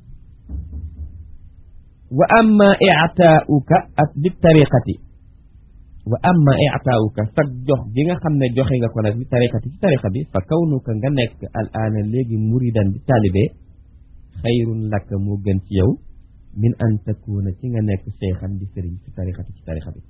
wa amma i'taa'uka ak li tariqati wa amma i'taa'uka sag jox gi nga xam ne joxe nga ko nag li tariqati ci tariqa bi fa kawnuka nga nekk al aana léegi muridan di taalibe xayrun laka moo gën ci yow min an takuna ci nga nekk cheikhan di sëriñ ci tariqati ci tariqa bi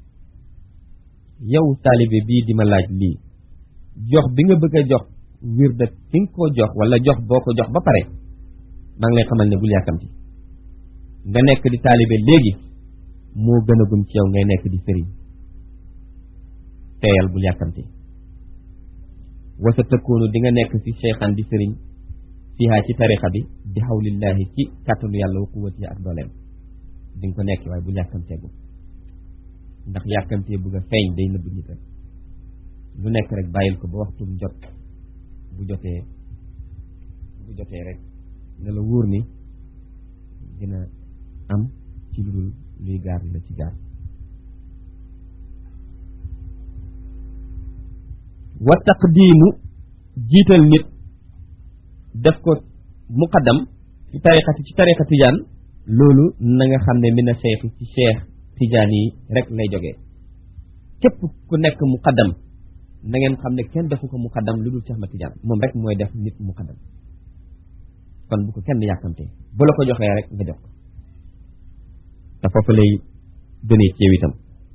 yow taalibe bii di ma laaj lii jox bi nga bëgg a jox wirda ki nga ko jox wala jox boo ko jox ba pare maa ngi lay xamal ne bul yàkkamti nga nekk di taalibe léegi moo gën a gum ci yow ngay nekk di sëriñ teeyal bul yàkkamti wasa tëkkoonu di nga nekk ci cheikhan di sëriñ fiihaa ci tarixa bi di xawlillahi ci kàttanu yàlla wa quwwati ak dooleem di nga ko nekk waaye bul yàkkamteegu ndax yàkkamtee bëgg a feeñ day nëbb nit rek lu nekk rek bàyyil ko ba waxtum jot bu jotee bu jotee rek ne la wóor ni dina am ci lu dul luy gaar la ci gaar wa taqdiimu jiital nit def ko muqaddam ci tariqati ci tariqa tijaan loolu na nga xam ne mina cheikh ci cheikh tijaan yi rek lay jógee képp ku nekk muqaddam na ngeen xam ne kenn defu ko muqaddam lu dul Cheikh ma tijaan moom rek mooy def nit muqaddam kon bu ko kenn yàkkamtee bu la ko joxee rek nga jox ko te foofu lay gënee ci yow itam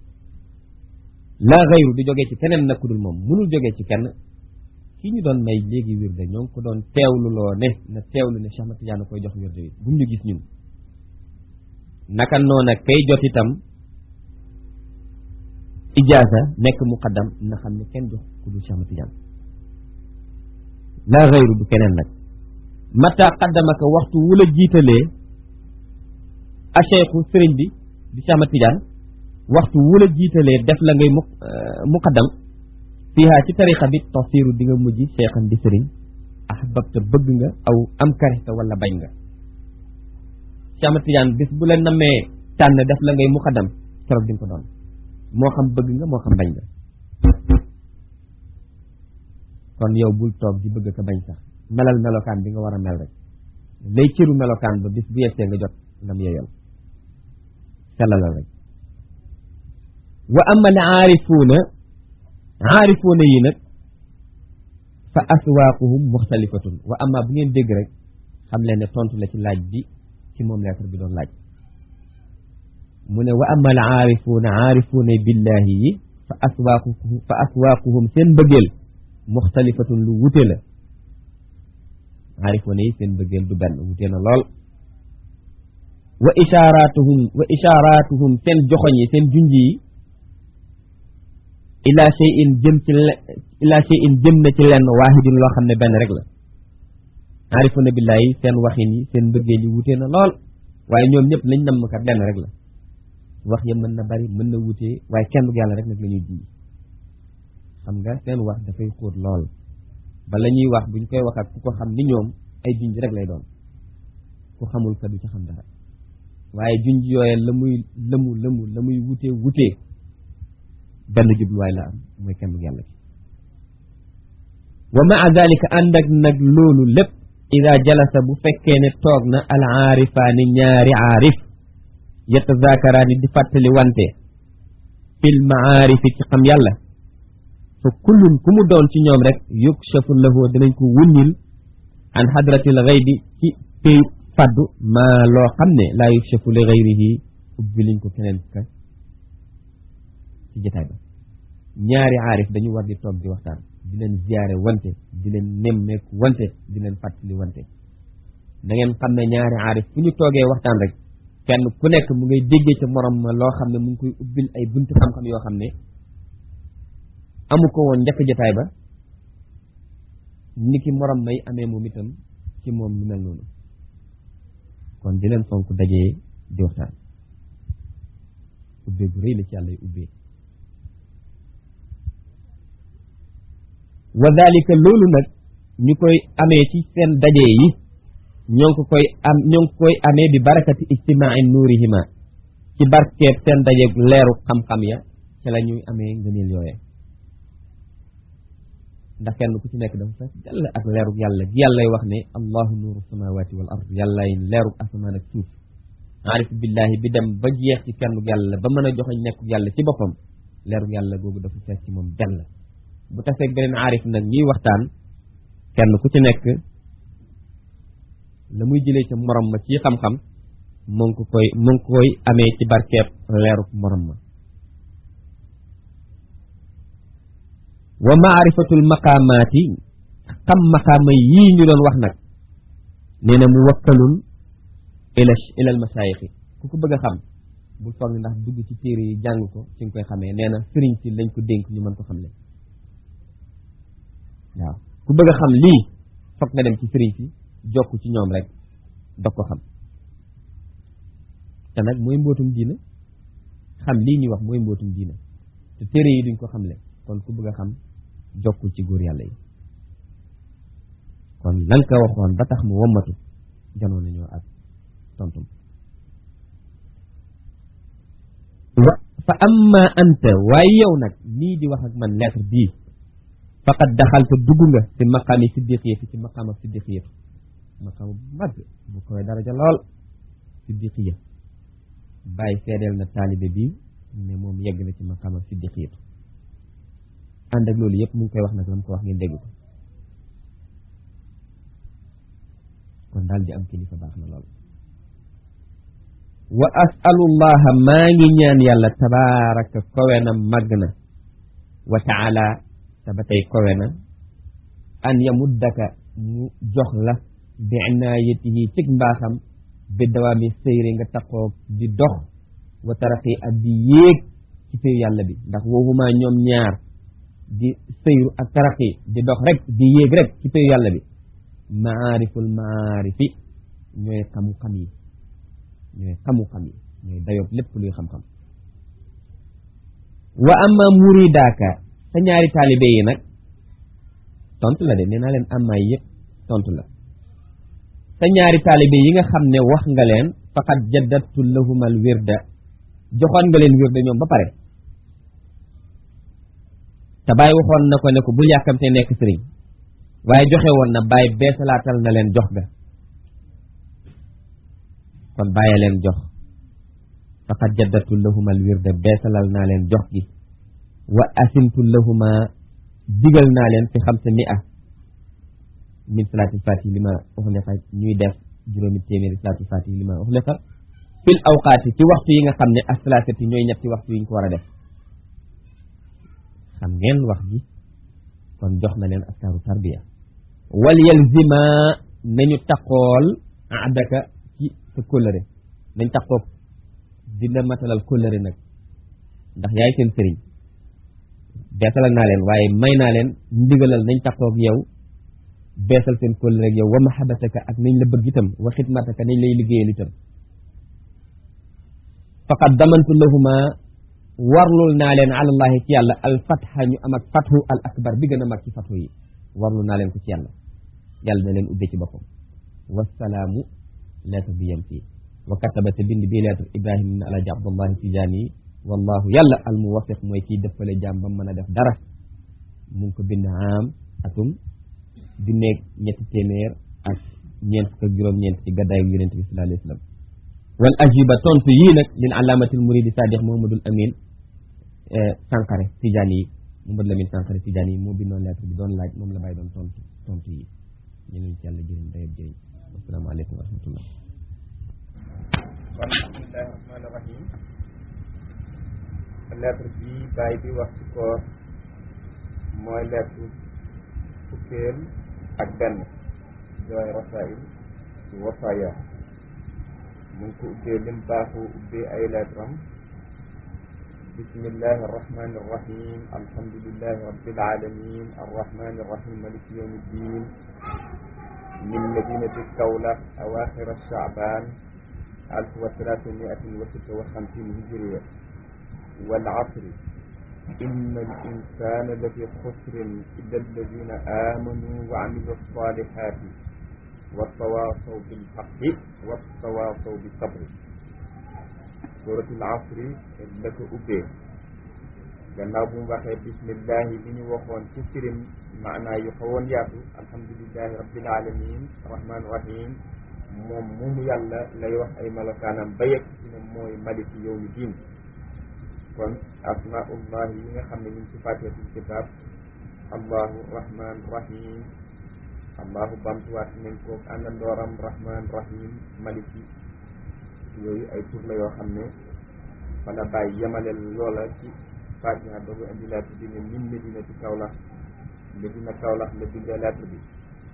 laa xayru du jógee ci keneen nag ku dul moom mënul jógee ci kenn kii ñu doon may léegi wirde ñoo ngi ko doon teewlu loo ne na teewlu ne Cheikh Ahmad Tidiane koy jox wirde wi bu ñu gis ñun naka noona kay jot itam ijaasa nekk muqaddam na xam ne kenn jox ku dul Cheikh Ahmad Tidiane laa xayru du keneen nag mata qaddamaka waxtu wu la jiitalee a cheikhu sëriñ bi di Cheikh Ahmad Tidiane waxtu wu la jiitalee def la ngay mu muqaddam fiihaa ci tariqa bi tasiru di nga mujj cheikhan di sëriñ ahbabta bëgg nga aw am karita wala bañ nga Cheikh Ahmad Tidiane bis bu la namee tànn def la ngay muqaddam keroog di nga ko doon moo xam bëgg nga moo xam bañ nga kon yow bul toog di bëgg ka bañ sax melal melokaan bi nga war a mel rek lay cëru melokaan ba bis bu yegsee nga jot lam yeyal sellalal rek wa ama al aarifuuna aarifuuna yi nag fa aswaaquhum muxtalifatun wa ama bu ngeen dégg rek xam leen ne tontu la ci laaj bi ci moom lettre bi doon laaj mu ne wa ama al aarifuuna aarifuuna billahi yi fa aswaaquhum fa aswaaquhum seen mbëggeel muxtalifatun lu wute la aarifoona yi seen bëggeel du benn wute na lool wa ishaaratuhum wa ishaaratuhum seen joxoñ yi seen junj yi ila shay'in jëm ci ila shay'in jëm na ci lenn waahidin loo xam ne benn rek la aarifoona billaahi seen waxin yi seen bëggeel yi wute na lool waaye ñoom ñëpp lañ namm kat lenn rek la wax ya mën na bari mën na wute waaye kenn du yàlla rek nag la ñuy junj xam nga seen wax dafay xóot lool bala ñuy wax buñ koy wax ak ku ko xam ni ñoom ay junj rek lay doon ku xamul ka du ci xam dara waaye junj yooye la muy lëmu lëmu la muy wutee wutee benn jubluwaay la am mooy kenn yàlla ki wa maa dalika ànd ak nag loolu lépp ida jalasa bu fekkee ne toog na al aarifaani ñaari aarif yatazaakaraani di fàttali wante fil maarifi ci xam yàlla fa kullun ku mu doon ci ñoom rek yukshafu lahu dinañ ko wuññil an hadratil ghaybi ci pay faddu maa loo xam ne laa yukshafu li ghayrihi ubbi liñ ko keneen ka ci jotaay ba ñaari aarif dañu war di toog di waxtaan di leen ziyaare wante di leen nemmeeku wante di leen fàttali wante da ngeen xam ne ñaari aarif fu ñu toogee waxtaan rek kenn ku nekk mu ngay déggee ca morom ma loo xam ne mu ngi koy ubbil ay buntu xam-xam yoo xam ne amu ko woon njëkk jotaay ba ni ki morom may amee moom itam ci moom lu mel noonu kon di leen fonk dajee di waxtaan ubbee bu rëy la ci yàlla y ubbee wa dalika loolu nag ñu koy amee ci seen dajee yi ñoo ngi ko koy am ñoo ngi koy amee bi barakati ijtimaai nuurihima ci barkeeb seen dajeeg leeru xam-xam ya ci la ñuy amee ngëneel yooye ndax kenn ku ci nekk dafa fees jàll ak leerug yàlla gi yàllay wax ne allahu nuuru samawati wal ard yàllay leerug asamaan ak suuf aarif billahi bi dem ba jeex ci kennug yàlla ba mën a joxe nekkug yàlla ci boppam leerug yàlla googu dafa fees ci moom jàll bu taseeg beneen aarif nag ñuy waxtaan kenn ku ci nekk la muy jëlee ca morom ma ci xam-xam mu ngi ko koy mu ngi koy amee ci barkeeb leerug morom ma wa maarifatul maqaamaati xam maqaama yii ñu doon wax nag nee na mu wakkalun ila ilal masaayixi ku ko bëgg a xam bul foog ni ndax dugg ci téere yi jàng ko ci nga koy xamee nee na sëriñ si lañ ko dénk ñu mën ko xam le waaw ku bëgg a xam lii foog nga dem ci sëriñ si jokk ci ñoom rek dog ko xam te nag mooy mbootum diina xam lii ñuy wax mooy mbootum diina te téere yi duñ ko xamle kon ku bëgg a xam jokkul ci góor yàlla yi kon lan ko waxoon ba tax mu wommatu janoon nañoo ak tontum wa fa amma anta waaye yow nag nii di wax ak man lettre bii faqad daxalta dugg nga ci maqaami siddiqiyati ci maqaam ak siddiqiyatu maqaam bu mag bu koy daraja lool siddiqiya bàyyi seedeel na taalibe bi ne moom yegg na ci maqaam ak siddiqiyatu ànd ak loolu yëpp mu ngi koy wax nag la mu ko wax ngeen dégg ko kon daal di am kilifa baax na lool wa asalullaha maa ngi ñaan yàlla tabaraka kowe na màgg na wa taala te ba tey kowe na an yamuddaka mu jox la bi inaayatihi cig mbaaxam bi dawaami sëyri nga taxoo di dox wa taraqi ak di yéeg ci péyu yàlla bi ndax woohuma ñoom ñaar di sëyru ak taraqi di dox rek di yéeg rek ci péyu yàlla bi maariful maarifi ñooy xamu-xam yi ñooy xamu-xam yi ñooy dayoob lépp luy xam-xam wa amma muridaaka sa ñaari taalibe yi nag tontu la de nee naa leen amma yi yëpp tontu la sa ñaari taalibe yi nga xam ne wax nga leen faqad jaddadtu lahumal wirda joxoon nga leen wirda ñoom ba pare te bàyyi waxoon na ko ne ko bul yàkkamte nekk sëriñ waaye joxe woon na bàyyi beesalaatal na leen jox ga kon bàyyi leen jox faqad jaddadtu lahumal wirda beesalal naa leen jox gi wa asimtu lahuma digal naa leen fi xamsa mi a min salaatil fatihi li ma uxliqa ñuy def juróomi téeméeri salaatil fatihi li ma uxliqa fil awqaati ci waxtu yi nga xam ne asalaasati ñooy ñetti waxtu yi ñu ko war a def xam ngeen wax ji kon jox na leen askaaru tarbiya wal yalzima nañu taqool adaka ci sa kóllëre nañ taqoo dina matalal kóllëre nag ndax yaay seen sëriñ beesalal naa leen waaye may naa leen ndigalal nañ taqoog yow beesal seen kóllëre ak yow wa mahabataka ak nañ la bëgg itam wa xidmataka nañ lay liggéeyal itam faqad damantu lahuma warlul naa leen alallahi ci yàlla al fatha ñu am ak fathu al akbar bi gën a mag ci fathu yi warlul naa leen ko ci yàlla yàlla na leen ubbee ci boppam wasalaamu lettre bi yem fii wa kataba te bind bii lettre ibrahima ibn alaji abdullahi tijaani yi wallahu yàlla al muwafiq mooy kiy dëppale jaam ba mën a def dara mu ngi ko bind am atum junneeg ñetti téeméer ak ñeent fukk ak juróom-ñeent ci gaddaayu yonent bi sallallahu alayhi wa sallam wal ajiba tontu yii nag lil alaamatil muridi sadiq mohamadul amin Sankare Tidiane yi Mohamadul Amin Sankare Tidiane yi moo bindoon lettre bi doon laaj moom la bàyyi doon tontu tontu yi ñu leen ci yàlla jëriñ dayab jëriñ asalaamaaleykum wa rahmatullah kon bismillahi rahmaani rahim lettre bi bàyyi bi wax ci koor mooy lettre fukkeel ak benn jooy rasail ci wasaaya mu ngi ko ubbee lim baaxu ubbee ay lettre am bismillahi arrahmani irrahim alhamdulilahi rabbil alamin arrahmani irrahim maliki yawmi ddin min madinati kawlax awaxira shaaban alf wa thalathamiatin wa sitta wa xamsin hijriya wal asri inna al insana la fi xusrin illa alladina amanu wa amilu alsalihati wa tawasaw bilxaqi wa tawasaw bisabri suratul asri la ko ubbee gannaaw bu mu waxee bismillahi li ñu waxoon ci firim maanaa yu xawoon yaatu alhamdulilahi rabbil alamin rahman rahim moom moomu yàlla lay wax ay melokaanam ba yegg ci ne mooy maliki yawmi diin kon asmaullah yi nga xam ne ñu ngi ci fatihatul kitab allahu rahman rahim allahu bamtuwaat nañ ko àndandooram rahman rahim maliki yooyu ay tur la yoo xam ne wala bàyyi yemaleel loola ci fatiha doogu indi lettre bi ne min medina ci Kaolack medina Kaolack la bindee lettre bi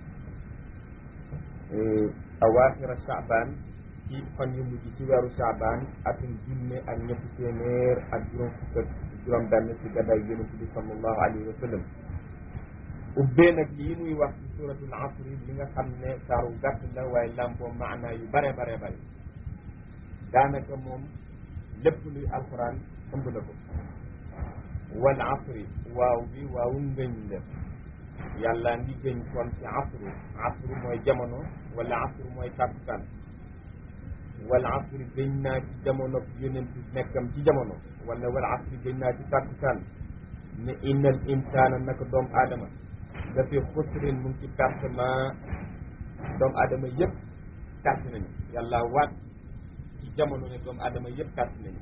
awaaxira Chaabaan ci fan yu mujj ci weeru Chaabaan atum junne ak ñetti téeméer ak juróom fukk ak juróom benn ci gaddaay yonent bi sallallahu alayhi wa sallam ubbee nag lii muy wax ci suratul asri li nga xam ne saaru gàtt la waaye làmboo maanaa yu bare bare bare daanaka moom lépp luy alquran ëmb na ko wal asri waaw bi waawu ngëñ la yàlla ngi gëñ kon ci asru asru mooy jamono wala asru mooy tàkkusaan wal asri gëñ naa ci jamono yonent nekkam ci jamono wala wal asri gëñ naa ci tàkkusaan ne innal insaana naka doomu aadama da fi xusrin mu ngi ci pertement doomu aadama yëpp perte nañu yàlla waat ci jamono ne doomu aadama yëpp perte nañu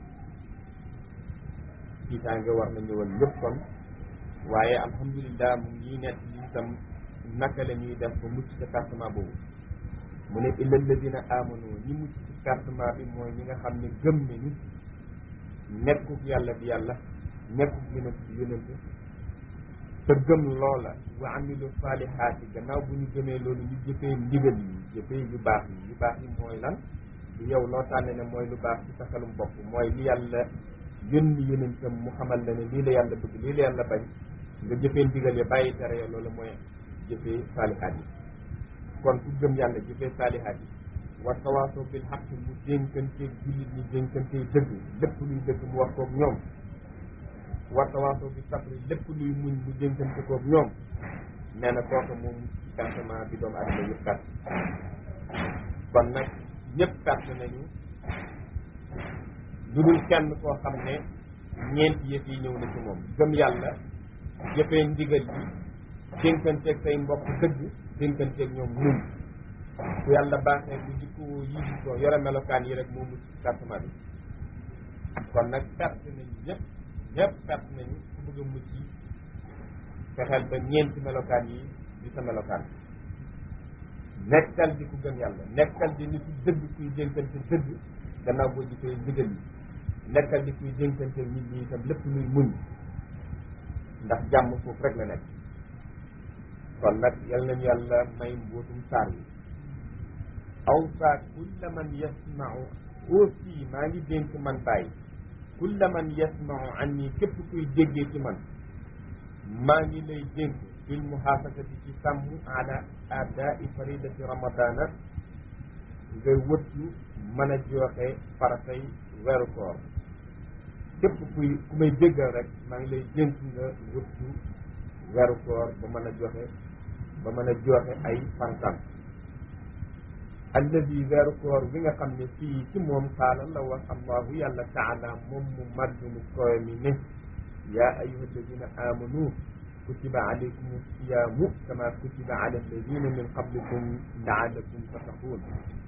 tiitaange war na ñëwal yëpp kon waaye alhamdulilah mu ngi nekk li itam naka la ñuy def ba mucc ca pertement boobu mu ne illa alladina amanu ñi mucc ci pertement bi mooy ñi nga xam ne gëm nañu nekkuk yàlla di yàlla nekkuk yonent di yonent te gëm loola wa amilu saalihaati gannaaw bu ñu gëmee loolu ñu jëfee ndigal yi jëfee yu baax yi yu baax yi mooy lan yow loo tànne ne mooy lu baax ci sa xelum bopp mooy li yàlla yónni yonentam mu xamal la ne lii la yàlla bëgg lii la yàlla bañ nga jëfee ndigal ya bàyyi tere ya loolu mooy jëfee saalihaat yi kon ku gëm yàlla jëfee saalihaat yi wa tawaasoo bil xaq mu dénkanteeg jullit ñi dénkanteeg dëgg lépp luy dëgg mu wax koog ñoom wa tawaasoo bi sabri lépp luy muñ mu dénkante koog ñoom nee na kooku moom ci pertement bi doomu adama yëpp perte kon nag ñëpp perte nañu lu dul kenn koo xam ne ñeenti yëf yi ñëw na ci moom gëm yàlla jëfee ndigal yi dénkanteeg say mbokk dëgg dénkanteeg ñoom muñ ku yàlla baaxee bu jikko yi di ko yore melokaan yi rek moo mucc ci pertement bi kon nag perte nañu ñëpp ñëpp perte nañu ku bëgg a mucc fexeel ba ñeenti melokaan yi di sa melokaan nekkal di ku gëm yàlla nekkal di nitu dëgg kuy dénkante dëgg gannaaw boo jëfee ndigal yi nekkal di kuy dénkante nit ñi itam lépp luy muñ ndax jàmm foofu rek la nekk kon nag yal nañu yàlla may mbootum saar yi awsa kulla man yasmau aussi maa ngi dénk man bàyyi kulla man yasmau an nii képp kuy déggee ci man maa ngi lay dénk bil muhaafasati ci sàmm ala adai faridati ramadana nga wëttu mën a joxe faratay weeru koor képp kuy ku may déggal rek maa ngi lay dénk nga wëttu weeru koor ba mën a joxe ba mën a joxe ay faratam alladi weeru koor bi nga xam ne fii ci moom qaala la wax allahu yàlla taala moom mu màgg mu koy mi ne yaa ayuha alladina amanu kutiba alaykum siyaamu kama kutiba ala alladina min qablikum laalakum tattaquun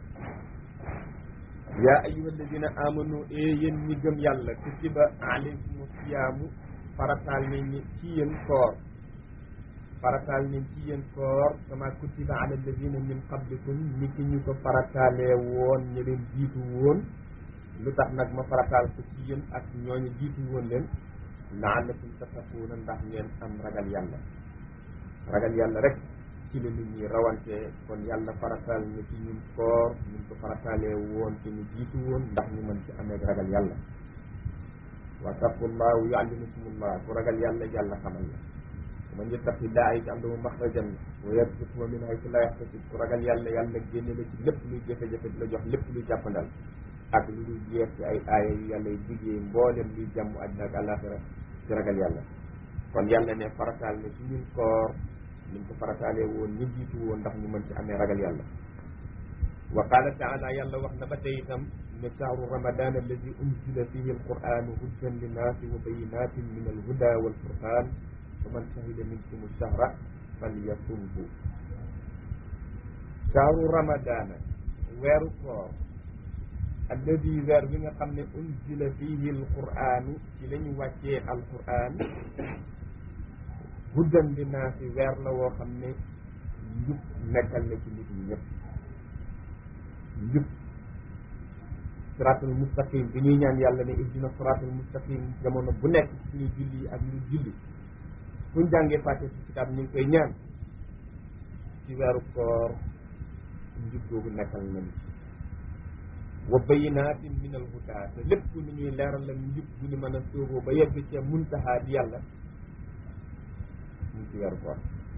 yaa ayuha alladina amanu e yéen ñi gëm yàlla kutiba alaykum siyaamu farataal nañ ni ci yéen koor farataal nañ ci yéen koor kama kutiba ala alladina min qablikum ni ki ñu ko farataalee woon ñi leen jiitu woon lu tax nag ma farataal ko ci yéen ak ñooñu jiitu woon leen laalakum tattaquuna ndax ngeen am ragal yàlla ragal yàlla rek ci la nit ñi rawante kon yàlla farataal ñu ci ñun koor ñun ko farataalee woon te ñu jiitu woon ndax ñu mën ci amee ragal yàlla wa taqullah wa yuallimukumullah ku ragal yàlla yàlla xamal la man yattaqi llaaha yaj'al lahu maxrajan wa yarzuqhu min haysu laa yahtasib ku ragal yàlla yàlla génne la ci lépp luy jafe-jafe di la jox lépp luy jàppandal ak lu dul jeex ci ay aaya yu yàlla yu diggee mboolem luy jàmm àddina ak àllaaxira ci ragal yàlla kon yàlla ne farataal ne ci ñun koor niñ ko farataalee woon ñu jiitu woon ndax ñu mën ci amee ragal yàlla wa qaala taala yàlla wax na ba tey itam ne shahru ramadan alladi unzila fihi alquranu huddan linnaasi wa bayinatin min alhuda walfurqan fa man shahida minkum shahra falyasumhu shahru ramadana weeru koor alladi weer bi nga xam ne unzila fihi alquranu ci la ñu wàccee alquran huddan linnaasi weer la woo xam ne njub nekkal na ci nit ñi ñëpp njub siraatul mustaqim bi ñuy ñaan yàlla ne ihdina siraatul mustaqim jamono bu nekk suñu julli ak ñu julli fuñ jàngee fàtte ci kitaab ñu ngi koy ñaan ci weeru koor njub googu nekkal nañu wa bayinaatin min al huda te lépp lu ñuy leeral la njub bu ñu mën a sóoboo ba yegg ci muntaha di yàlla ñu ci weeru koor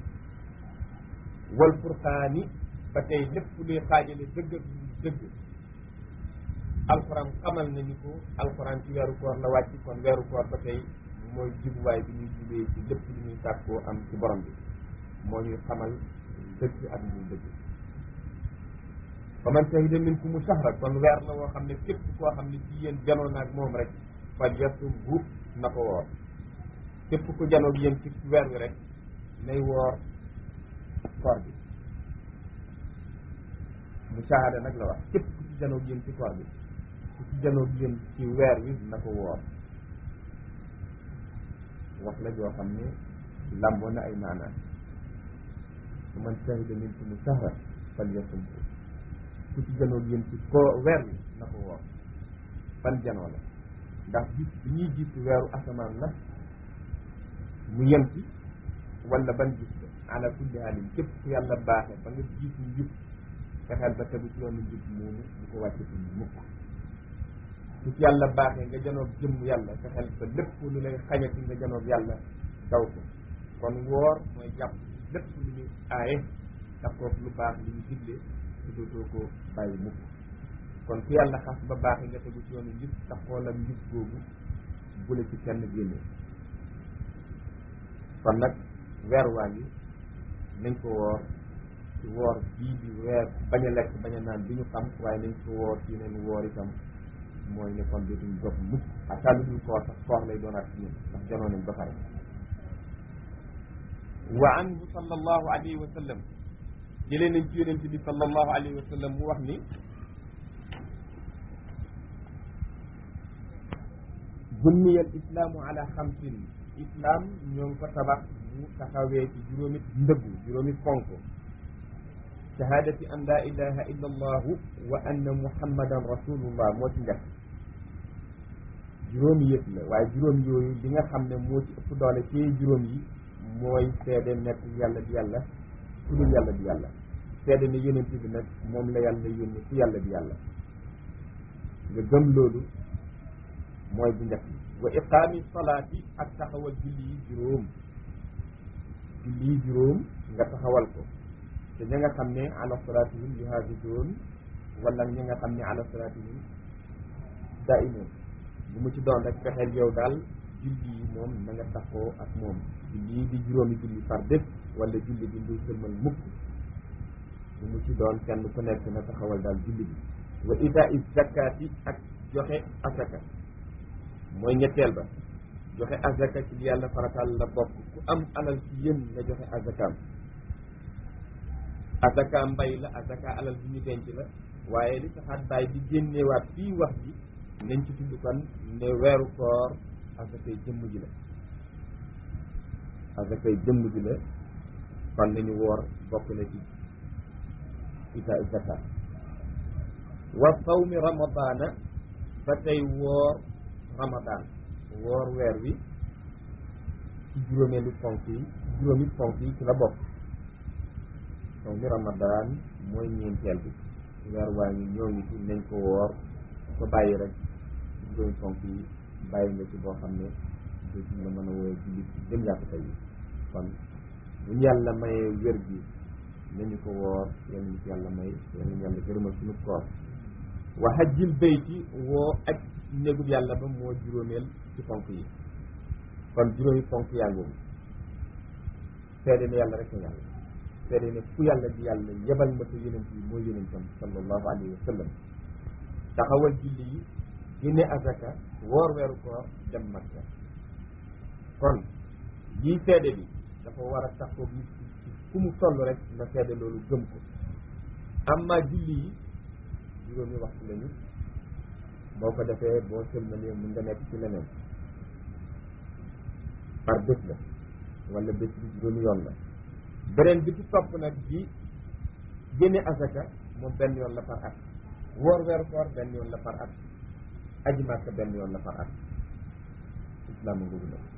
wal furqaani ba tey lépp luy xaajale dëgg ak dëgg alxuraan xamal nañu ko alxuraan ci weeru koor la wàcc kon weeru koor ba tey mooy jubuwaay bi ñuy jubee ci lépp lu ñuy sàkkoo am ci borom bi moo ñuy xamal dëgg ak lu dëgg fa man shahida minkumu shahra kon weer la woo xam ne képp koo xam ne ci yéen janoo naag moom rek fal yasumhu na ko woor képp ku janoog yéen ci weer wi rek nay woor koor bi musaahada nag la wax képp ku ci janoog yéen ci koor bi ku ci janoog yéen ci weer wi na ko woor wax la joo xam ne làmboo na ay maanaan su man shahida minkumu shahra fal yasumhu ku ci janoog yéen ci ko weer wi na ko woor ban janoo la ndax gis bi ñuy gis weeru asamaan la mu yem ci wala ban gis la ala kulli haalin képp ku yàlla baaxe ba nga gis njub fexeel ba tegu ci yoonu njub moomu bu ko wàcce ci mukk su ci yàlla baaxee nga janoog jëmm yàlla fexeel ba lépp lu lay xañati nga janoog yàlla daw ko kon woor mooy jàpp lépp lu ñu aaye takkoog lu baax li ñu digle te dootoo ko bàyyi mukk kon ku yàlla xas ba baaxee nga tegu ci yoonu njub taxool ak njub googu bu la ci kenn génne kon nag weer waa ngi nañ ko woor ci woor bii di weer bañ a lekk bañ a naan bi ñu xam waaye nañ ko woor ci neen woor itam mooy ne kon dootuñ dog mukk ak lu dul koor sax koor lay doonaat ci ñun ndax janoo nañ ba pare wa anhu sallallahu alayhi wa sallam jëlee nañ ci yonent bi sallallahu alayhi wa sallam mu wax ni bunniya al islaamu ala xamsin islam ñoo ngi ko tabax bu taxawee ci juróomi ndëggu juróomi fonk shahadati an la ilaha illa allahu wa anna muhammadan rasulullah moo ci njëkk juróomi yëpp la waaye juróom yooyu li nga xam ne moo ci ëpp doole ci juróom yi mooy seede nekk yàlla di yàlla ku dul yàlla di yàlla seede ne yonent bi nag moom la yàlla yónni ci yàlla di yàlla nga gëm loolu mooy bu njëkk wa iqaami salaati ak taxawal julli yi juróom julli yi juróom nga taxawal ko te ña nga xam ne ala salaatihim yuhaafizuun wala ña nga xam ne ala salaatihim daa'imuun bu mu ci doon rek fexeel yow daal julli yi moom na nga taxoo ak moom julli yi di juróomi julli par bés wala julli bi nduy sëlmal mukk bu mu ci doon kenn ku nekk na taxawal daal julli bi wa itaa zakaati ak joxe asaka mooy ñetteel ba joxe azaka ci li yàlla farataal la bokk ku am alal ci yéen nga joxe azakaam azaka mbay la azaka alal bi ñu denc la waaye li taxaat baay di génneewaat fii wax ji nañ ci tudd kon ne weeru koor azakay jëmm ji la azakay jëmm ji la kon nañu woor bokk na ci ita zakat wa sawmi ramadana ba tey woor ramadan woor weer wi ci juróomeelu ponk yi juróomi ponk yi ci la bokk donc mi ramadan mooy ñeenteel bi weer waa ngi ñoo ngi ci nañ ko woor ko bàyyi rek juróomi ponk yi bàyyi nga ci boo xam ne dootuñ la mën a wooye jullit gën yàpp tey yi kon buñ yàlla mayee wér gi nañu ko woor yal nañu ko yàlla may yal nañu yàlla gërëmal suñu koor wa hajjil bayti woo aj néegub yàlla ba moo juróomeel ci ponk yi kon juróomi ponk yaa ngoogu seede ne yàlla rek a yàlla seede ne fu yàlla di yàlla yebal ma ko yonent yi mooy yonentam sallallahu alayhi wa sallam taxawal julli yi génne azaka woor weeru koor dem makka kon lii seede bi dafa war a taxaw nit ki fu mu toll rek na seede loolu gëm ko amma julli yi juróomi waxtu lañu boo ko defee boo sëlmalee mun nga nekk ci leneen par bés la wala bés bi juróomi yoon la beneen bi ci topp nag di génne azaka moom benn yoon la par at woor weeru koor benn yoon la par at aji màkka benn yoon la par at islam a ngoogu nag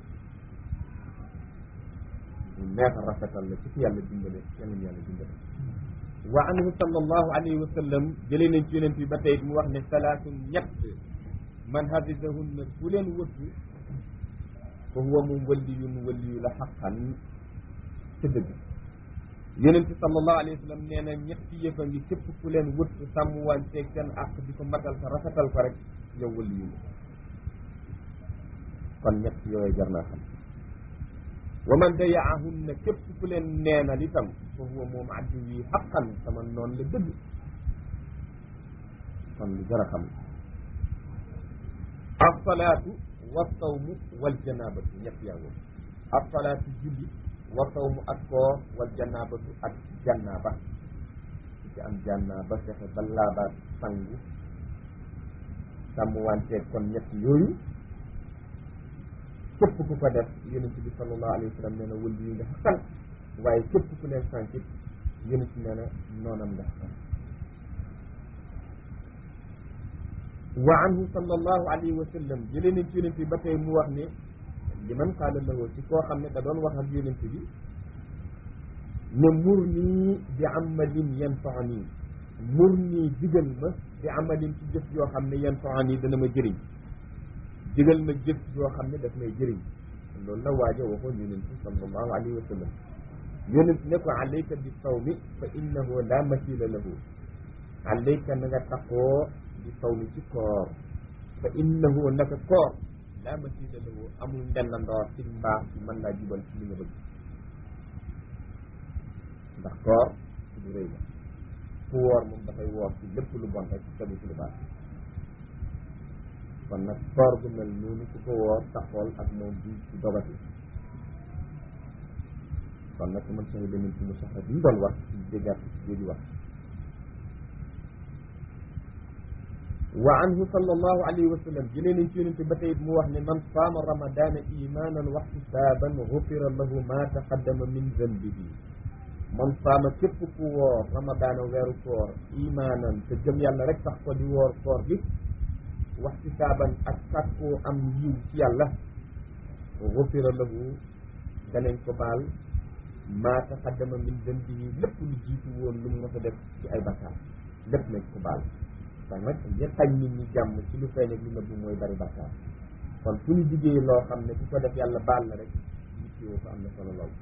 ñu neex a rafetal la ci fi yàlla dimbale yal nañu yàlla dimbale wa anhu sallallahu alayhi wa sallam jëlee nañ ci yonent bi ba tey mu wax ne salaatun ñett man hafisahunna ku leen wëttu fa huwa moom waliyun waliyu la xaqan ci dëgg yonent bi sallallahu alayhi wa sallam nee na ñetti yëf a ngi képp ku leen wëttu sàmm wanteeg seen àq di ko matal ko rafetal ko rek yow waliyu la kon ñett yooyu jar naa xam wa man dayaahunna képp ku leen neenal itam fa huwa moom addu wi xaqan sama noonu la dëgg kon lu jar a xam alsalaatu wa sawmu wal janabatu ñett yaa ngoog alsalaatu julli wa sawmu ak koor wal janabatu ak jannaba su ci am jannaba fexe ba laabaat sangu sàmm wanteeg kon ñett yooyu képp ku ko def yonent bi sallallahu alayhi wa sallam nee na wëllu yi nga xaqal waaye képp ku leen sànkit yonent nee na noonam nga xaqal wa anhu sallallahu alayhi wa sallam jëlee nañ ci yonent bi ba tey mu wax ne li man qaala lahu ci koo xam ne da doon wax ak yonent bi ne mur nii bi amalin yanfaani mur nii digal ma bi amalin ci jëf yoo xam ne yanfaani dana ma jëriñ digal ma jëf yoo xam ne daf may jëriñ loolu la waaja waxoon yonent bi sallallahu alayhi wa sallam yonent ne ko alayka bi sawmi fa innahu la masila lahu alayka na nga taqoo bi sawmi ci koor fa innahu naka koor la masila lahu amul ndellandoor ci mbaax ci mën laa jubal ci li nga bëgg ndax koor ci du rëy la ku woor moom dafay woor ci lépp lu bon rek tegu ci lu baax kon nag koor gu mel noonu ku ko woor taxool ak moom bi ci dogati kon nag man sañu demin ci mu soxla bi ñu doon wax ci déggaat ci jooju wax wa anhu sallallahu alayhi wa sallam jëlee nañ ci yonente ba tey mu wax ne man saama ramadana imanan wa ihtisaban gufira lahu ma taqaddama min zanbihi man saama képp ku woor ramadana weeru koor imanan te jëm yàlla rek tax ko di woor koor bi waxtisaaban ak sàkkoo am yiw ci yàlla gufira lahu danañ ko baal maa taqaddama min zanbihi lépp lu jiitu woon lu mu mos a def ci ay bakkaar lépp nañ ko baal kon nag ngir xañ nit ñi jàmm ci lu feeñ ak lu nëbbu mooy bari bakkaar kon fu ñu diggee loo xam ne ku ko def yàlla baal la rek yittewoo ko am na solo lool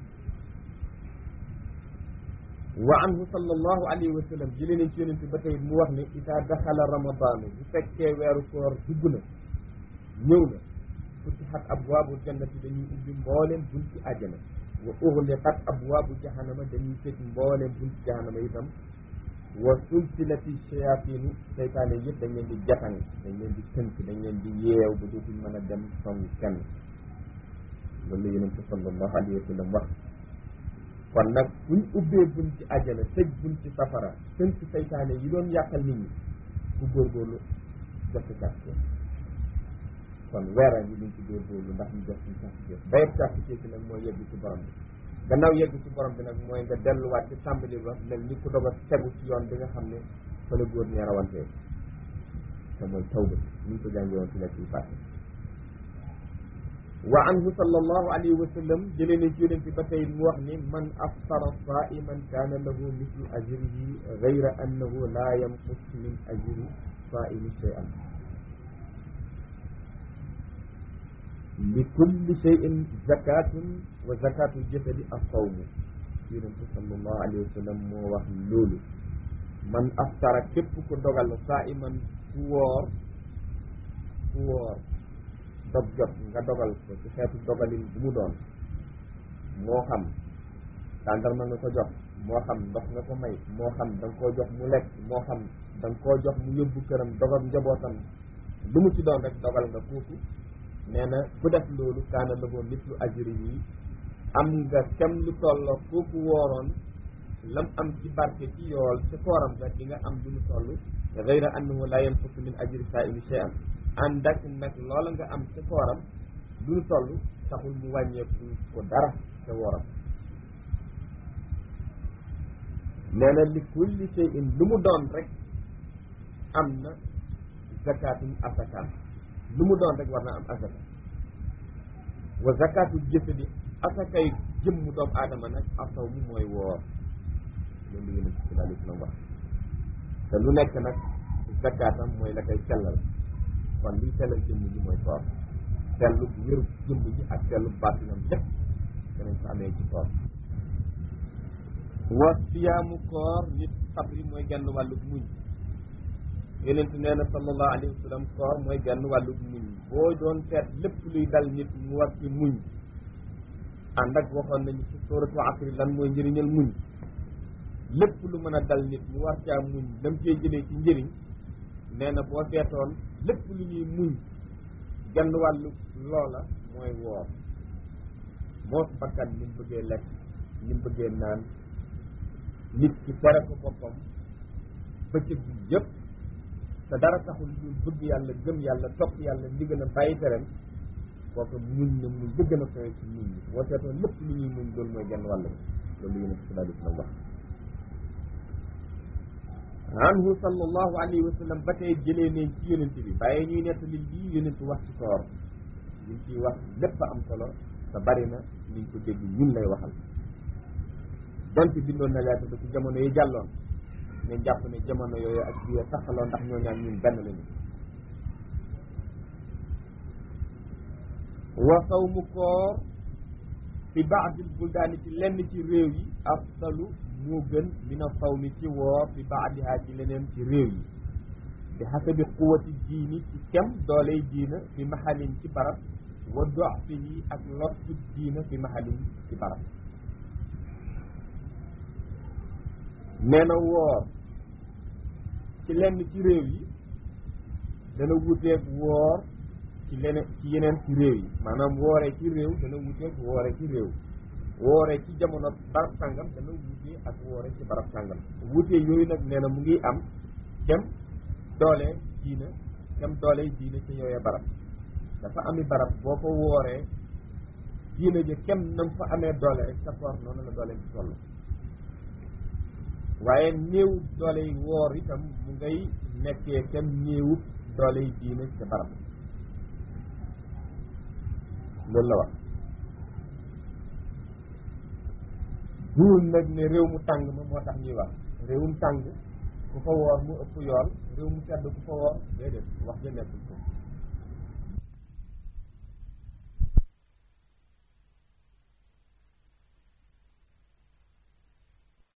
wa anhu sallallahu alayhi wa sallam jëlee nañ ci yonent ba tey mu wax ne ida daxala ramadaanu bu fekkee weeru koor dugg na ñëw na futihat abwaabu jannati dañuy ubbi mbooleem bunti àjjana wa uxliqat abwaabu jahannama dañuy tëj mbooleem bunti jahannama itam wa sulsilati shayaatinu seytaane yëpp dañ leen di jatan dañ leen di tënk dañ leen di yeew ba dootuñ mën a dem song kenn loolu la yonent sallallahu alayhi wa sallam wax kon nag buñ ubbee buñ ci àjjana tëj buñ ci safara tënk seytaane yi doon yàqal nit ñi ku góorgóorlu jot càkk kon weera yi luñ ci góorgóorlu ndax ñu jot suñ càkk bayet càkk ci nag mooy yegg ci borom bi gannaaw yegg ci borom bi nag mooy nga delluwaat ci tàmbali ba mel ni ku doog a tegu ci yoon bi nga xam ne fa la góor ñee rawantee te mooy tawba ni ñu ko jàngee woon ci nekk yi fàtte wa anhu sallallahu alayhi wa sallam jëlee nañ ci yonent ba tey mu wax ni man aftara saiman kaana lahu mislu ajrihi gayra annahu la yanqus min ajri saimi shay'an li kulli shay'in zakatun wa zakatu jasadi as-sawmu yonent sallallahu alayhi wa sallam moo wax loolu man aftara képp ku dogal saiman ku woor ku woor dog jot nga dogal ko ci xeetu dogalin bu mu doon moo xam tàndarma nga ko jox moo xam ndox nga ko may moo xam da nga koo jox mu lekk moo xam da nga koo jox mu yóbbu këram dogal njabootam lu mu ci doon rek dogal nga kooku nee na ku def loolu kaana lahu mislu ajri yi am nga kem lu tolloo kooku wooroon lam am ci barke ci yool ci kooram ga di nga am lu mu toll gayra annahu la yanqusu min ajri saa'imi shay'an ànd ak nag loola nga am ca kooram lu mu toll taxul mu wàññeeku ko dara ca wooram nee na li kulli shay'in lu mu doon rek am na zakatun asakaam lu mu doon rek war na am asaka wa zakatu jasadi asakay jëmmu doomu aadama nag asaw mu mooy woor loolu yéen a sallallahu alayhi wa sallam wax te lu nekk nag zakatam mooy la koy sellal kon liy sellal jëmm ji mooy koor sellu wéru jëmm ji ak sellu baatinam lépp danañ ko amee ci koor wa siyaamu koor nit sabri mooy genn wàllug muñ yonent nee na sallallahu alayhi wa sallam koor mooy genn wàllug muñ boo doon seet lépp luy dal nit mu war ci muñ ànd ak waxoon nañu ci suratu asri lan mooy njëriñal muñ lépp lu mën a dal nit mu war caa muñ lam cee jëlee ci njëriñ nee na boo seetoon lépp lu ñuy muñ genn wàllu loola mooy woor moos bakkan ni mu bëggee lekk ni mu bëggee naan nit ki tere ko boppam bëccëg bi yëpp te dara taxul lu bëgg yàlla gëm yàlla topp yàlla ndigal a bàyyi tereem kooku muñ na muñ bëgg na koy ci muñ ñi boo seetoon lépp lu ñuy muñ loolu mooy genn wàll bi loolu yéen a ci daal di wax anhu sallallahu alayhi wa sallam ba tey jëlee nañ ci yonent bi bàyyi ñuy nettali lii yonent wax ci koor liñ ciy wax lépp am solo te bari na liñ ko dégg ñun lay waxal donte bindoon na lettre ba ci jamono yi jàlloon ne jàpp ne jamono yooyu ak biir taxaloo ndax ñoo ñaan ñun benn lañu wa sawmu koor fi baadil buldaani ci lenn ci réew yi afdalu moo gën mina sawmi ci woor fi baadihaa ci leneen ci réew yi bi xasabi quwati diini ci kem dooley diina fi maxalin ci barab wa doxfihi ak lottu diina fi maxalin ci barab nee na woor ci lenn ci réew yi dana wuteeg woor ci leneen ci yeneen ci réew yi maanaam wooree ci réew dana wuteeg wooree ci réew wooree ci jamono barab sàngam dana wutee ak wooree ci barab sàngam wutee yooyu nag nee na mu ngi am dem doole diina dem doole diina ci yooyee barab dafa ami barab boo ko wooree diina ji kem nam fa amee doole rek sa koor noonu la doole ci toll waaye néew doole yi woor itam mu ngay nekkee kem néewub doole yi diina ca barab loolu la wax duul nag ne réew mu tàng ma moo tax ñuy wax réewum tàng ku fa woor mu ëpp yool réew mu sedd ku fa woor déedéet wax ja nekkul ko